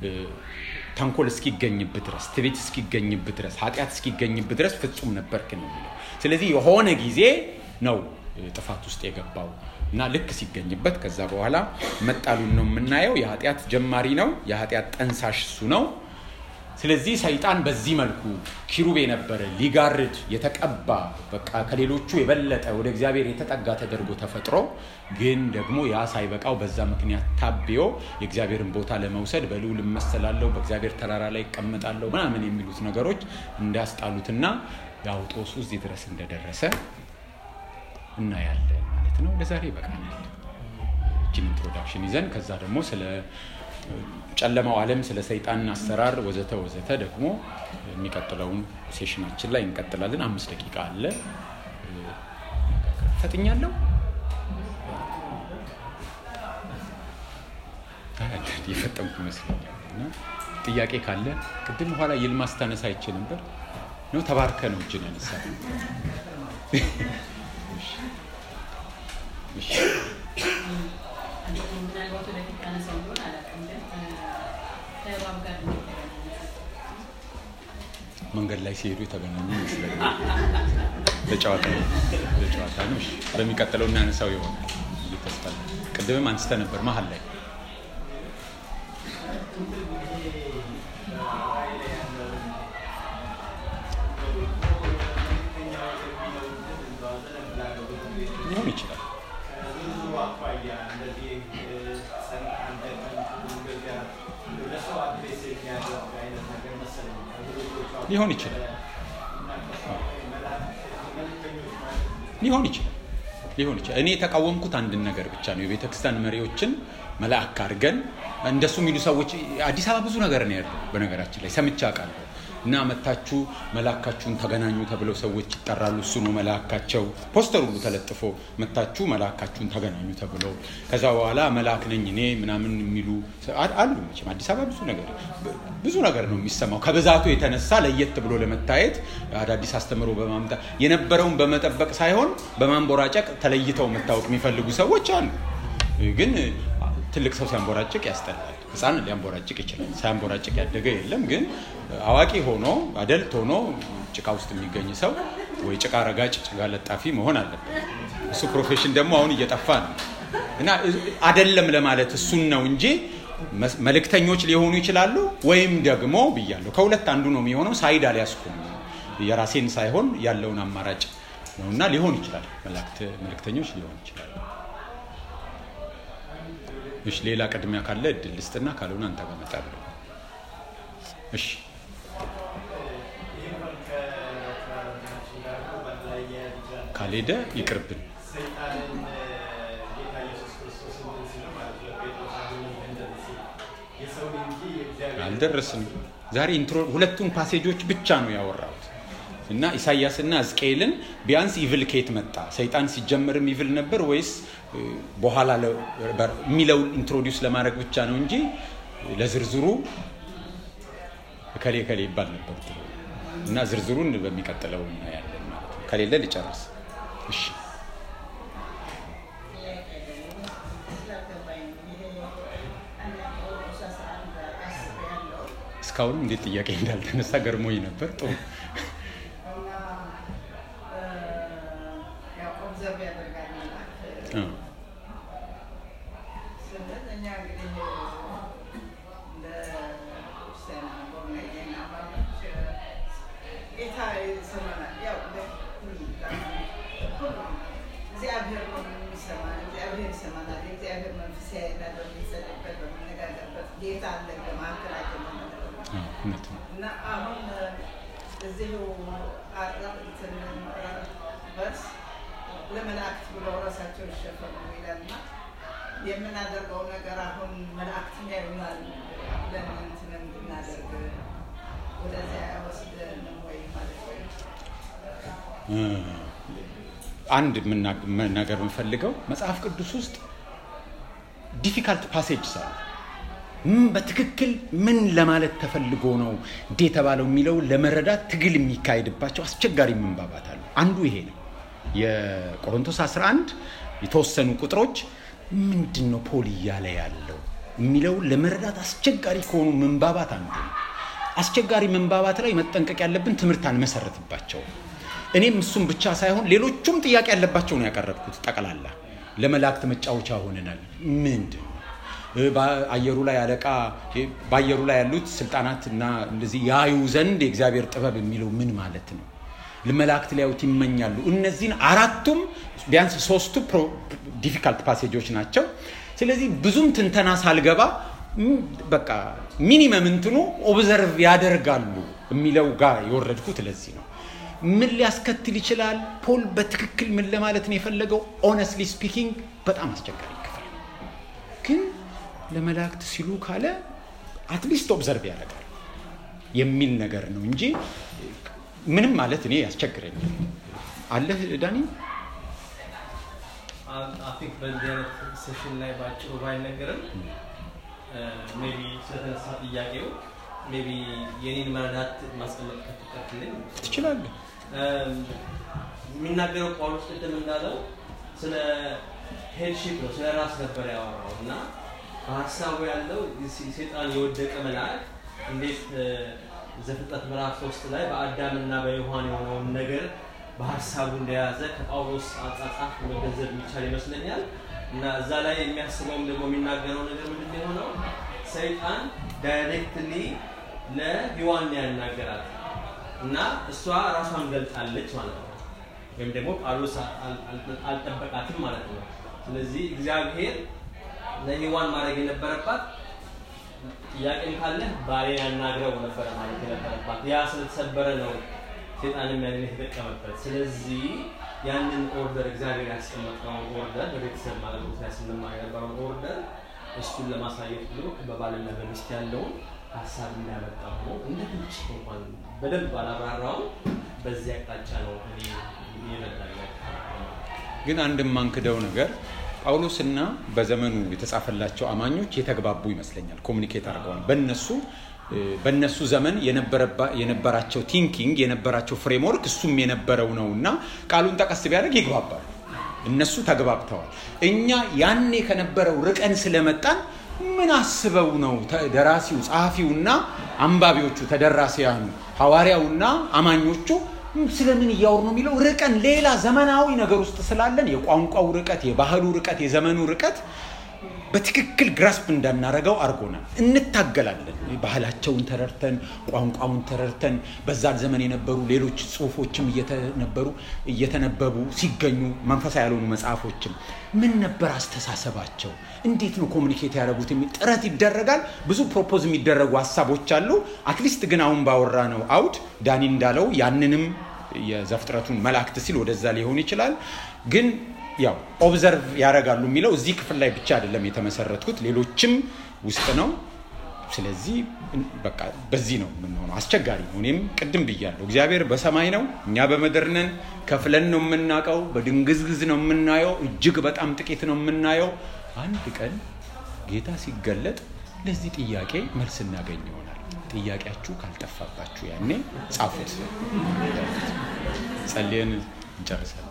ተንኮል እስኪገኝብህ ድረስ፣ ትዕቢት እስኪገኝብህ ድረስ፣ ኃጢአት እስኪገኝብህ ድረስ ፍጹም ነበርክ ነው የሚለው። ስለዚህ የሆነ ጊዜ ነው ጥፋት ውስጥ የገባው እና ልክ ሲገኝበት ከዛ በኋላ መጣሉን ነው የምናየው። የኃጢአት ጀማሪ ነው። የኃጢአት ጠንሳሽ እሱ ነው። ስለዚህ ሰይጣን በዚህ መልኩ ኪሩብ የነበረ ሊጋርድ የተቀባ በቃ ከሌሎቹ የበለጠ ወደ እግዚአብሔር የተጠጋ ተደርጎ ተፈጥሮ ግን ደግሞ ያ ሳይበቃው በዛ ምክንያት ታቢዮ የእግዚአብሔርን ቦታ ለመውሰድ በልዑል እመሰላለሁ፣ በእግዚአብሔር ተራራ ላይ ይቀመጣለሁ ምናምን የሚሉት ነገሮች እንዳስጣሉትና ያው ጦሱ እዚህ ድረስ እንደደረሰ እናያለን ማለት ነው። ለዛሬ ይበቃናል። እችን ኢንትሮዳክሽን ይዘን ከዛ ደግሞ ስለ ጨለማው ዓለም ስለ ሰይጣን አሰራር ወዘተ ወዘተ ደግሞ የሚቀጥለውን ሴሽናችን ላይ እንቀጥላለን። አምስት ደቂቃ አለ። ፈጥኛለሁ። የፈጠንኩ ይመስለኛል። እና ጥያቄ ካለ ቅድም በኋላ ይልማ ስታነሳ አይቼ ነበር ነው ተባርከ ነው እጅን ያነሳ ምናልባት ወደፊት ታነሳው ቢሆን አላውቅም፣ ግን ከእባብ ጋር መንገድ ላይ ሲሄዱ የተገናኙ ይመስለኛል። ለጨዋታ ለጨዋታ ነው። እሺ፣ በሚቀጥለው እናነሳው ይሆናል ብዬ ተስፋ አለኝ። ቅድምም አንስተ ነበር መሀል ላይ ሊሆን ይችላል። ሊሆን ይችላል ሊሆን ይችላል ሊሆን ይችላል። እኔ የተቃወምኩት አንድን ነገር ብቻ ነው። የቤተ ክርስቲያን መሪዎችን መልአክ አድርገን እንደሱ የሚሉ ሰዎች አዲስ አበባ ብዙ ነገር ነው ያለው። በነገራችን ላይ ሰምቼ አውቃለሁ። እና መታችሁ መላካችሁን ተገናኙ ተብለው ሰዎች ይጠራሉ። እሱ ነው መላካቸው። ፖስተር ሁሉ ተለጥፎ መታችሁ መላካችሁን ተገናኙ ተብለው ከዛ በኋላ መልአክ ነኝ እኔ ምናምን የሚሉ አሉ። መቼም አዲስ አበባ ብዙ ነገር ብዙ ነገር ነው የሚሰማው። ከብዛቱ የተነሳ ለየት ብሎ ለመታየት አዳዲስ አስተምሮ በማምጣት የነበረውን በመጠበቅ ሳይሆን በማንቦራጨቅ ተለይተው መታወቅ የሚፈልጉ ሰዎች አሉ። ግን ትልቅ ሰው ሲያንቦራጭቅ ያስጠላል። ህፃን ሊያንቦራጭቅ ይችላል። ሳያንቦራጭቅ ያደገ የለም። ግን አዋቂ ሆኖ አደልት ሆኖ ጭቃ ውስጥ የሚገኝ ሰው ወይ ጭቃ ረጋጭ፣ ጭቃ ለጣፊ መሆን አለበት። እሱ ፕሮፌሽን ደግሞ አሁን እየጠፋ ነው እና አደለም ለማለት እሱን ነው እንጂ መልእክተኞች ሊሆኑ ይችላሉ። ወይም ደግሞ ብያለሁ ከሁለት አንዱ ነው የሚሆነው። ሳይድ አልያዝኩም የራሴን ሳይሆን ያለውን አማራጭ ነው እና ሊሆን ይችላል። መልእክተኞች ሊሆን ይችላል። እሺ ሌላ ቅድሚያ ካለ እድል ልስጥና ካልሆነ አንተ ጋር እመጣለሁ። እሺ ካልሄደ ይቅርብን። የሰውን እንጂ የእግዚአብሔር አልደረስንም። ዛሬ ኢንትሮ ሁለቱን ፓሴጆች ብቻ ነው ያወራሁት እና ኢሳያስና ሕዝቅኤልን ቢያንስ ኢቭል ከየት መጣ፣ ሰይጣን ሲጀመርም ኢቭል ነበር ወይስ እ፣ በኋላ ለ- በር- የሚለውን ኢንትሮዲውስ ለማድረግ ብቻ ነው እንጂ ለዝርዝሩ እከሌ እከሌ ይባል ነበር ድሮ። እና ዝርዝሩን በሚቀጥለው እናያለን ማለት ነው። ከሌለ ልጨርስ። እሺ እስካሁን እንዴት ጥያቄ እንዳልተነሳ ገርሞኝ ነበር። ጥሩ እ፣ እግዚአብሔር ነው የሚሰማን። እግዚአብሔር ይሰማናል። የእግዚአብሔር መንፈስ ያይናል። በምንጸልይበት በምንነጋገርበት ጌታ አለ በመካከላችን ማለት ነው። እ፣ እውነት ነው። እና አሁን እዚሁ እንትን በርስ ለመላእክት ብለው ራሳቸው ይሸፈኑ ይላል እና የምናደርገው ነገር አሁን መላእክት ያዩናል ብለን እንትን እንድናደርግ ወደዚያ አይወስደንም ወይ ማለት ወይ እ፣ አንድ የምና- መናገር የምፈልገው መጽሐፍ ቅዱስ ውስጥ ዲፊካልት ፓሴጅ አሉ። ምን በትክክል ምን ለማለት ተፈልጎ ነው እንዴ የተባለው የሚለው ለመረዳት ትግል የሚካሄድባቸው አስቸጋሪ ምንባባት አሉ። አንዱ ይሄ ነው። የቆሮንቶስ 11 የተወሰኑ ቁጥሮች ምንድን ነው ፖል እያለ ያለው የሚለው ለመረዳት አስቸጋሪ ከሆኑ ምንባባት አንዱ ነው። አስቸጋሪ ምንባባት ላይ መጠንቀቅ ያለብን ትምህርት አንመሰረትባቸው። እኔም እሱም ብቻ ሳይሆን ሌሎቹም ጥያቄ ያለባቸው ነው ያቀረብኩት። ጠቅላላ ለመላእክት መጫወቻ ሆነናል። ምንድን ነው እ፣ በአየሩ ላይ አለቃ እ፣ በአየሩ ላይ ያሉት ስልጣናት እና እንደዚህ ያዩ ዘንድ የእግዚአብሔር ጥበብ የሚለው ምን ማለት ነው? መላእክት ሊያዩት ይመኛሉ። እነዚህን አራቱም ቢያንስ ሶስቱ ዲፊካልት ፓሴጆች ናቸው። ስለዚህ ብዙም ትንተና ሳልገባ ም፣ በቃ ሚኒመም እንትኑ ኦብዘርቭ ያደርጋሉ የሚለው ጋር የወረድኩት ለዚህ ነው። ምን ሊያስከትል ይችላል? ፖል በትክክል ምን ለማለት ነው የፈለገው? ኦነስትሊ ስፒኪንግ በጣም አስቸጋሪ ክፍል ነው። ግን ለመላእክት ሲሉ ካለ አትሊስት ኦብዘርቭ ያደርጋል የሚል ነገር ነው እንጂ ምንም ማለት እኔ ያስቸግረኛል። አለህ ዳኒ? ቲንክ በእንዲህ አይነት ሴሽን ላይ ባጭሩ ባይነገርም ሜቢ ስለተነሳ ጥያቄው ሜቢ የኔን መረዳት ማስቀመጥ ከተቀትልኝ ትችላለህ። የሚናገረው ጳውሎስ ቅድም እንዳለው ስለ ሄድሺፕ ነው፣ ስለ ራስ ነበር ያወራው እና በሀሳቡ ያለው ሴጣን የወደቀ መልአክ እንዴት ዘፍጥረት ምዕራፍ ሶስት ላይ በአዳምና በዮሐን የሆነውን ነገር በሀሳቡ እንደያዘ ከጳውሎስ አጻጻፍ መገንዘብ የሚቻል ይመስለኛል እና እዛ ላይ የሚያስበውም ደግሞ የሚናገረው ነገር ምንድን ነው የሆነው ሰይጣን ዳይሬክትሊ ለሔዋን ያናገራል እና እሷ ራሷን ገልጣለች ማለት ነው ወይም ደግሞ ጳውሎስ አልጠበቃትም ማለት ነው ስለዚህ እግዚአብሔር ለሔዋን ማድረግ የነበረባት ጥያቄም ካለ ባሌን ያናግረው ነበረ ማለት የነበረባት ያ ስለተሰበረ ነው ሴጣንም ያንን የተጠቀመበት ስለዚህ ያንን ኦርደር እግዚአብሔር ያስቀመጠውን ኦርደር በቤተሰብ ማለት ነው ላይ ስንማር የነበረውን ኦርደር እሱን ለማሳየት ብሎ በባልና በሚስት ያለውን ሀሳብ እንዳያመጣ ሆኖ እንደ ትንሽ እንኳን በደንብ ባላብራራውም በዚህ አቅጣጫ ነው እኔ ይረዳል ግን አንድ የማንክደው ነገር ጳውሎስና በዘመኑ የተጻፈላቸው አማኞች የተግባቡ ይመስለኛል። ኮሚኒኬት አድርገዋል። በነሱ በነሱ ዘመን የነበራቸው ቲንኪንግ የነበራቸው ፍሬምወርክ እሱም የነበረው ነው እና ቃሉን ጠቀስ ቢያደርግ ይግባባሉ። እነሱ ተግባብተዋል። እኛ ያኔ ከነበረው ርቀን ስለመጣን ምን አስበው ነው ደራሲው ጸሐፊውና አንባቢዎቹ ተደራሲያኑ ሐዋርያውና አማኞቹ ስለምን እያወሩ ነው የሚለው ርቀን ሌላ ዘመናዊ ነገር ውስጥ ስላለን የቋንቋው ርቀት፣ የባህሉ ርቀት፣ የዘመኑ ርቀት በትክክል ግራስፕ እንዳናረገው አድርጎናል። እንታገላለን። ባህላቸውን ተረድተን ቋንቋውን ተረድተን በዛን ዘመን የነበሩ ሌሎች ጽሁፎችም እየተነበሩ እየተነበቡ ሲገኙ መንፈሳዊ ያልሆኑ መጽሐፎችም ምን ነበር አስተሳሰባቸው፣ እንዴት ነው ኮሚኒኬት ያደረጉት የሚል ጥረት ይደረጋል። ብዙ ፕሮፖዝ የሚደረጉ ሀሳቦች አሉ። አትሊስት ግን አሁን ባወራ ነው አውድ ዳኒ እንዳለው ያንንም የዘፍጥረቱን መላእክት ሲል ወደዛ ሊሆን ይችላል ግን ያው ኦብዘርቭ ያደርጋሉ የሚለው እዚህ ክፍል ላይ ብቻ አይደለም የተመሰረትኩት፣ ሌሎችም ውስጥ ነው። ስለዚህ በቃ በዚህ ነው የምንሆነው። አስቸጋሪ ነው። እኔም ቅድም ብያለሁ፣ እግዚአብሔር በሰማይ ነው፣ እኛ በምድር ነን። ከፍለን ነው የምናውቀው፣ በድንግዝግዝ ነው የምናየው፣ እጅግ በጣም ጥቂት ነው የምናየው። አንድ ቀን ጌታ ሲገለጥ ለዚህ ጥያቄ መልስ እናገኝ ይሆናል። ጥያቄያችሁ ካልጠፋባችሁ ያኔ ጻፉት። ጸልየን እንጨርሳለን።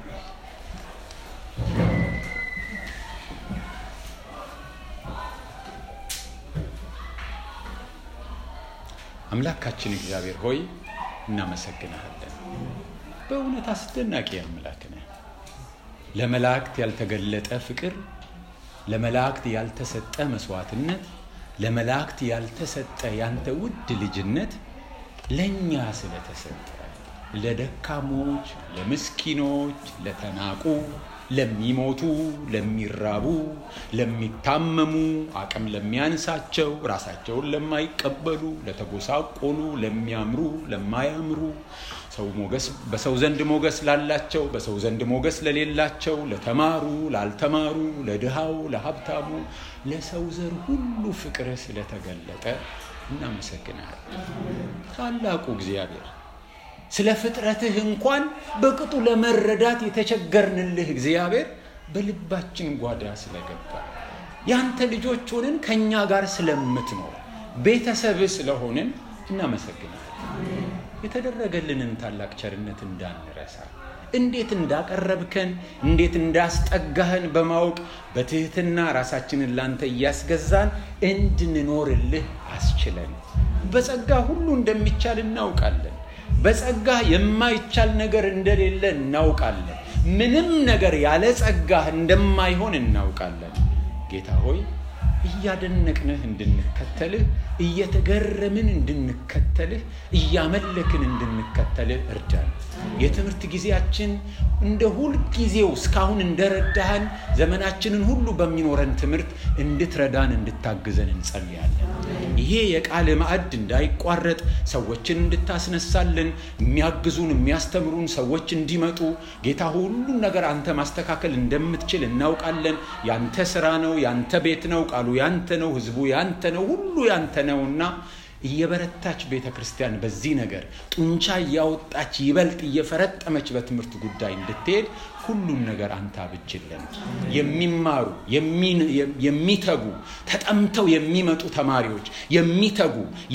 አምላካችን እግዚአብሔር ሆይ እናመሰግንሃለን። በእውነት አስደናቂ አምላክ ነህ። ለመላእክት ያልተገለጠ ፍቅር፣ ለመላእክት ያልተሰጠ መስዋዕትነት፣ ለመላእክት ያልተሰጠ ያንተ ውድ ልጅነት ለእኛ ስለተሰጠ ለደካሞች፣ ለምስኪኖች፣ ለተናቁ፣ ለሚሞቱ፣ ለሚራቡ፣ ለሚታመሙ፣ አቅም ለሚያንሳቸው፣ ራሳቸውን ለማይቀበሉ፣ ለተጎሳቆሉ፣ ለሚያምሩ፣ ለማያምሩ ሰው ሞገስ በሰው ዘንድ ሞገስ ላላቸው፣ በሰው ዘንድ ሞገስ ለሌላቸው፣ ለተማሩ፣ ላልተማሩ፣ ለድሃው፣ ለሀብታሙ፣ ለሰው ዘር ሁሉ ፍቅርህ ስለተገለጠ እናመሰግናለን። ታላቁ እግዚአብሔር ስለ ፍጥረትህ እንኳን በቅጡ ለመረዳት የተቸገርንልህ እግዚአብሔር በልባችን ጓዳ ስለገባ ያንተ ልጆች ሆንን ከእኛ ጋር ስለምትኖር ቤተሰብህ ስለሆንን እናመሰግናለን። የተደረገልንን ታላቅ ቸርነት እንዳንረሳ እንዴት እንዳቀረብከን እንዴት እንዳስጠጋህን በማወቅ በትህትና ራሳችንን ላንተ እያስገዛን እንድንኖርልህ አስችለን። በጸጋ ሁሉ እንደሚቻል እናውቃለን። በጸጋ የማይቻል ነገር እንደሌለ እናውቃለን። ምንም ነገር ያለ ጸጋህ እንደማይሆን እናውቃለን። ጌታ ሆይ እያደነቅንህ እንድንከተልህ፣ እየተገረምን እንድንከተልህ፣ እያመለክን እንድንከተልህ እርዳን። የትምህርት ጊዜያችን እንደ ሁል ጊዜው እስካሁን እንደረዳህን ዘመናችንን ሁሉ በሚኖረን ትምህርት እንድትረዳን እንድታግዘን እንጸልያለን። ይሄ የቃል ማዕድ እንዳይቋረጥ ሰዎችን እንድታስነሳልን የሚያግዙን የሚያስተምሩን ሰዎች እንዲመጡ ጌታ ሁሉን ነገር አንተ ማስተካከል እንደምትችል እናውቃለን። ያንተ ስራ ነው፣ ያንተ ቤት ነው፣ ቃሉ ያንተ ነው፣ ህዝቡ ያንተ ነው፣ ሁሉ ያንተ ነውና እየበረታች ቤተ ክርስቲያን በዚህ ነገር ጡንቻ እያወጣች ይበልጥ እየፈረጠመች በትምህርት ጉዳይ እንድትሄድ ሁሉን ነገር አንተ አብጅልን። የሚማሩ የሚተጉ ተጠምተው የሚመጡ ተማሪዎች የሚተጉ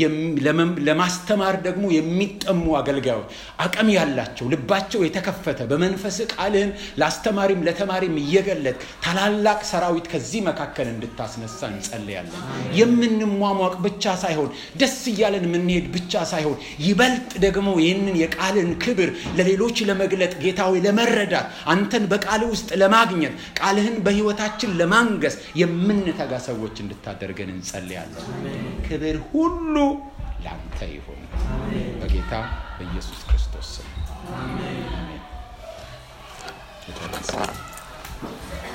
ለማስተማር ደግሞ የሚጠሙ አገልጋዮች አቅም ያላቸው ልባቸው የተከፈተ በመንፈስ ቃልህን ለአስተማሪም ለተማሪም እየገለጥ ታላላቅ ሰራዊት ከዚህ መካከል እንድታስነሳ እንጸልያለን። የምንሟሟቅ ብቻ ሳይሆን ደስ እያለን የምንሄድ ብቻ ሳይሆን ይበልጥ ደግሞ ይህንን የቃልን ክብር ለሌሎች ለመግለጥ ጌታ ሆይ ለመረዳት አንተን በቃል ውስጥ ለማግኘት ቃልህን በህይወታችን ለማንገስ የምንተጋ ሰዎች እንድታደርገን እንጸልያለን። ክብር ሁሉ ለአንተ ይሁን በጌታ በኢየሱስ ክርስቶስ ስም አሜን።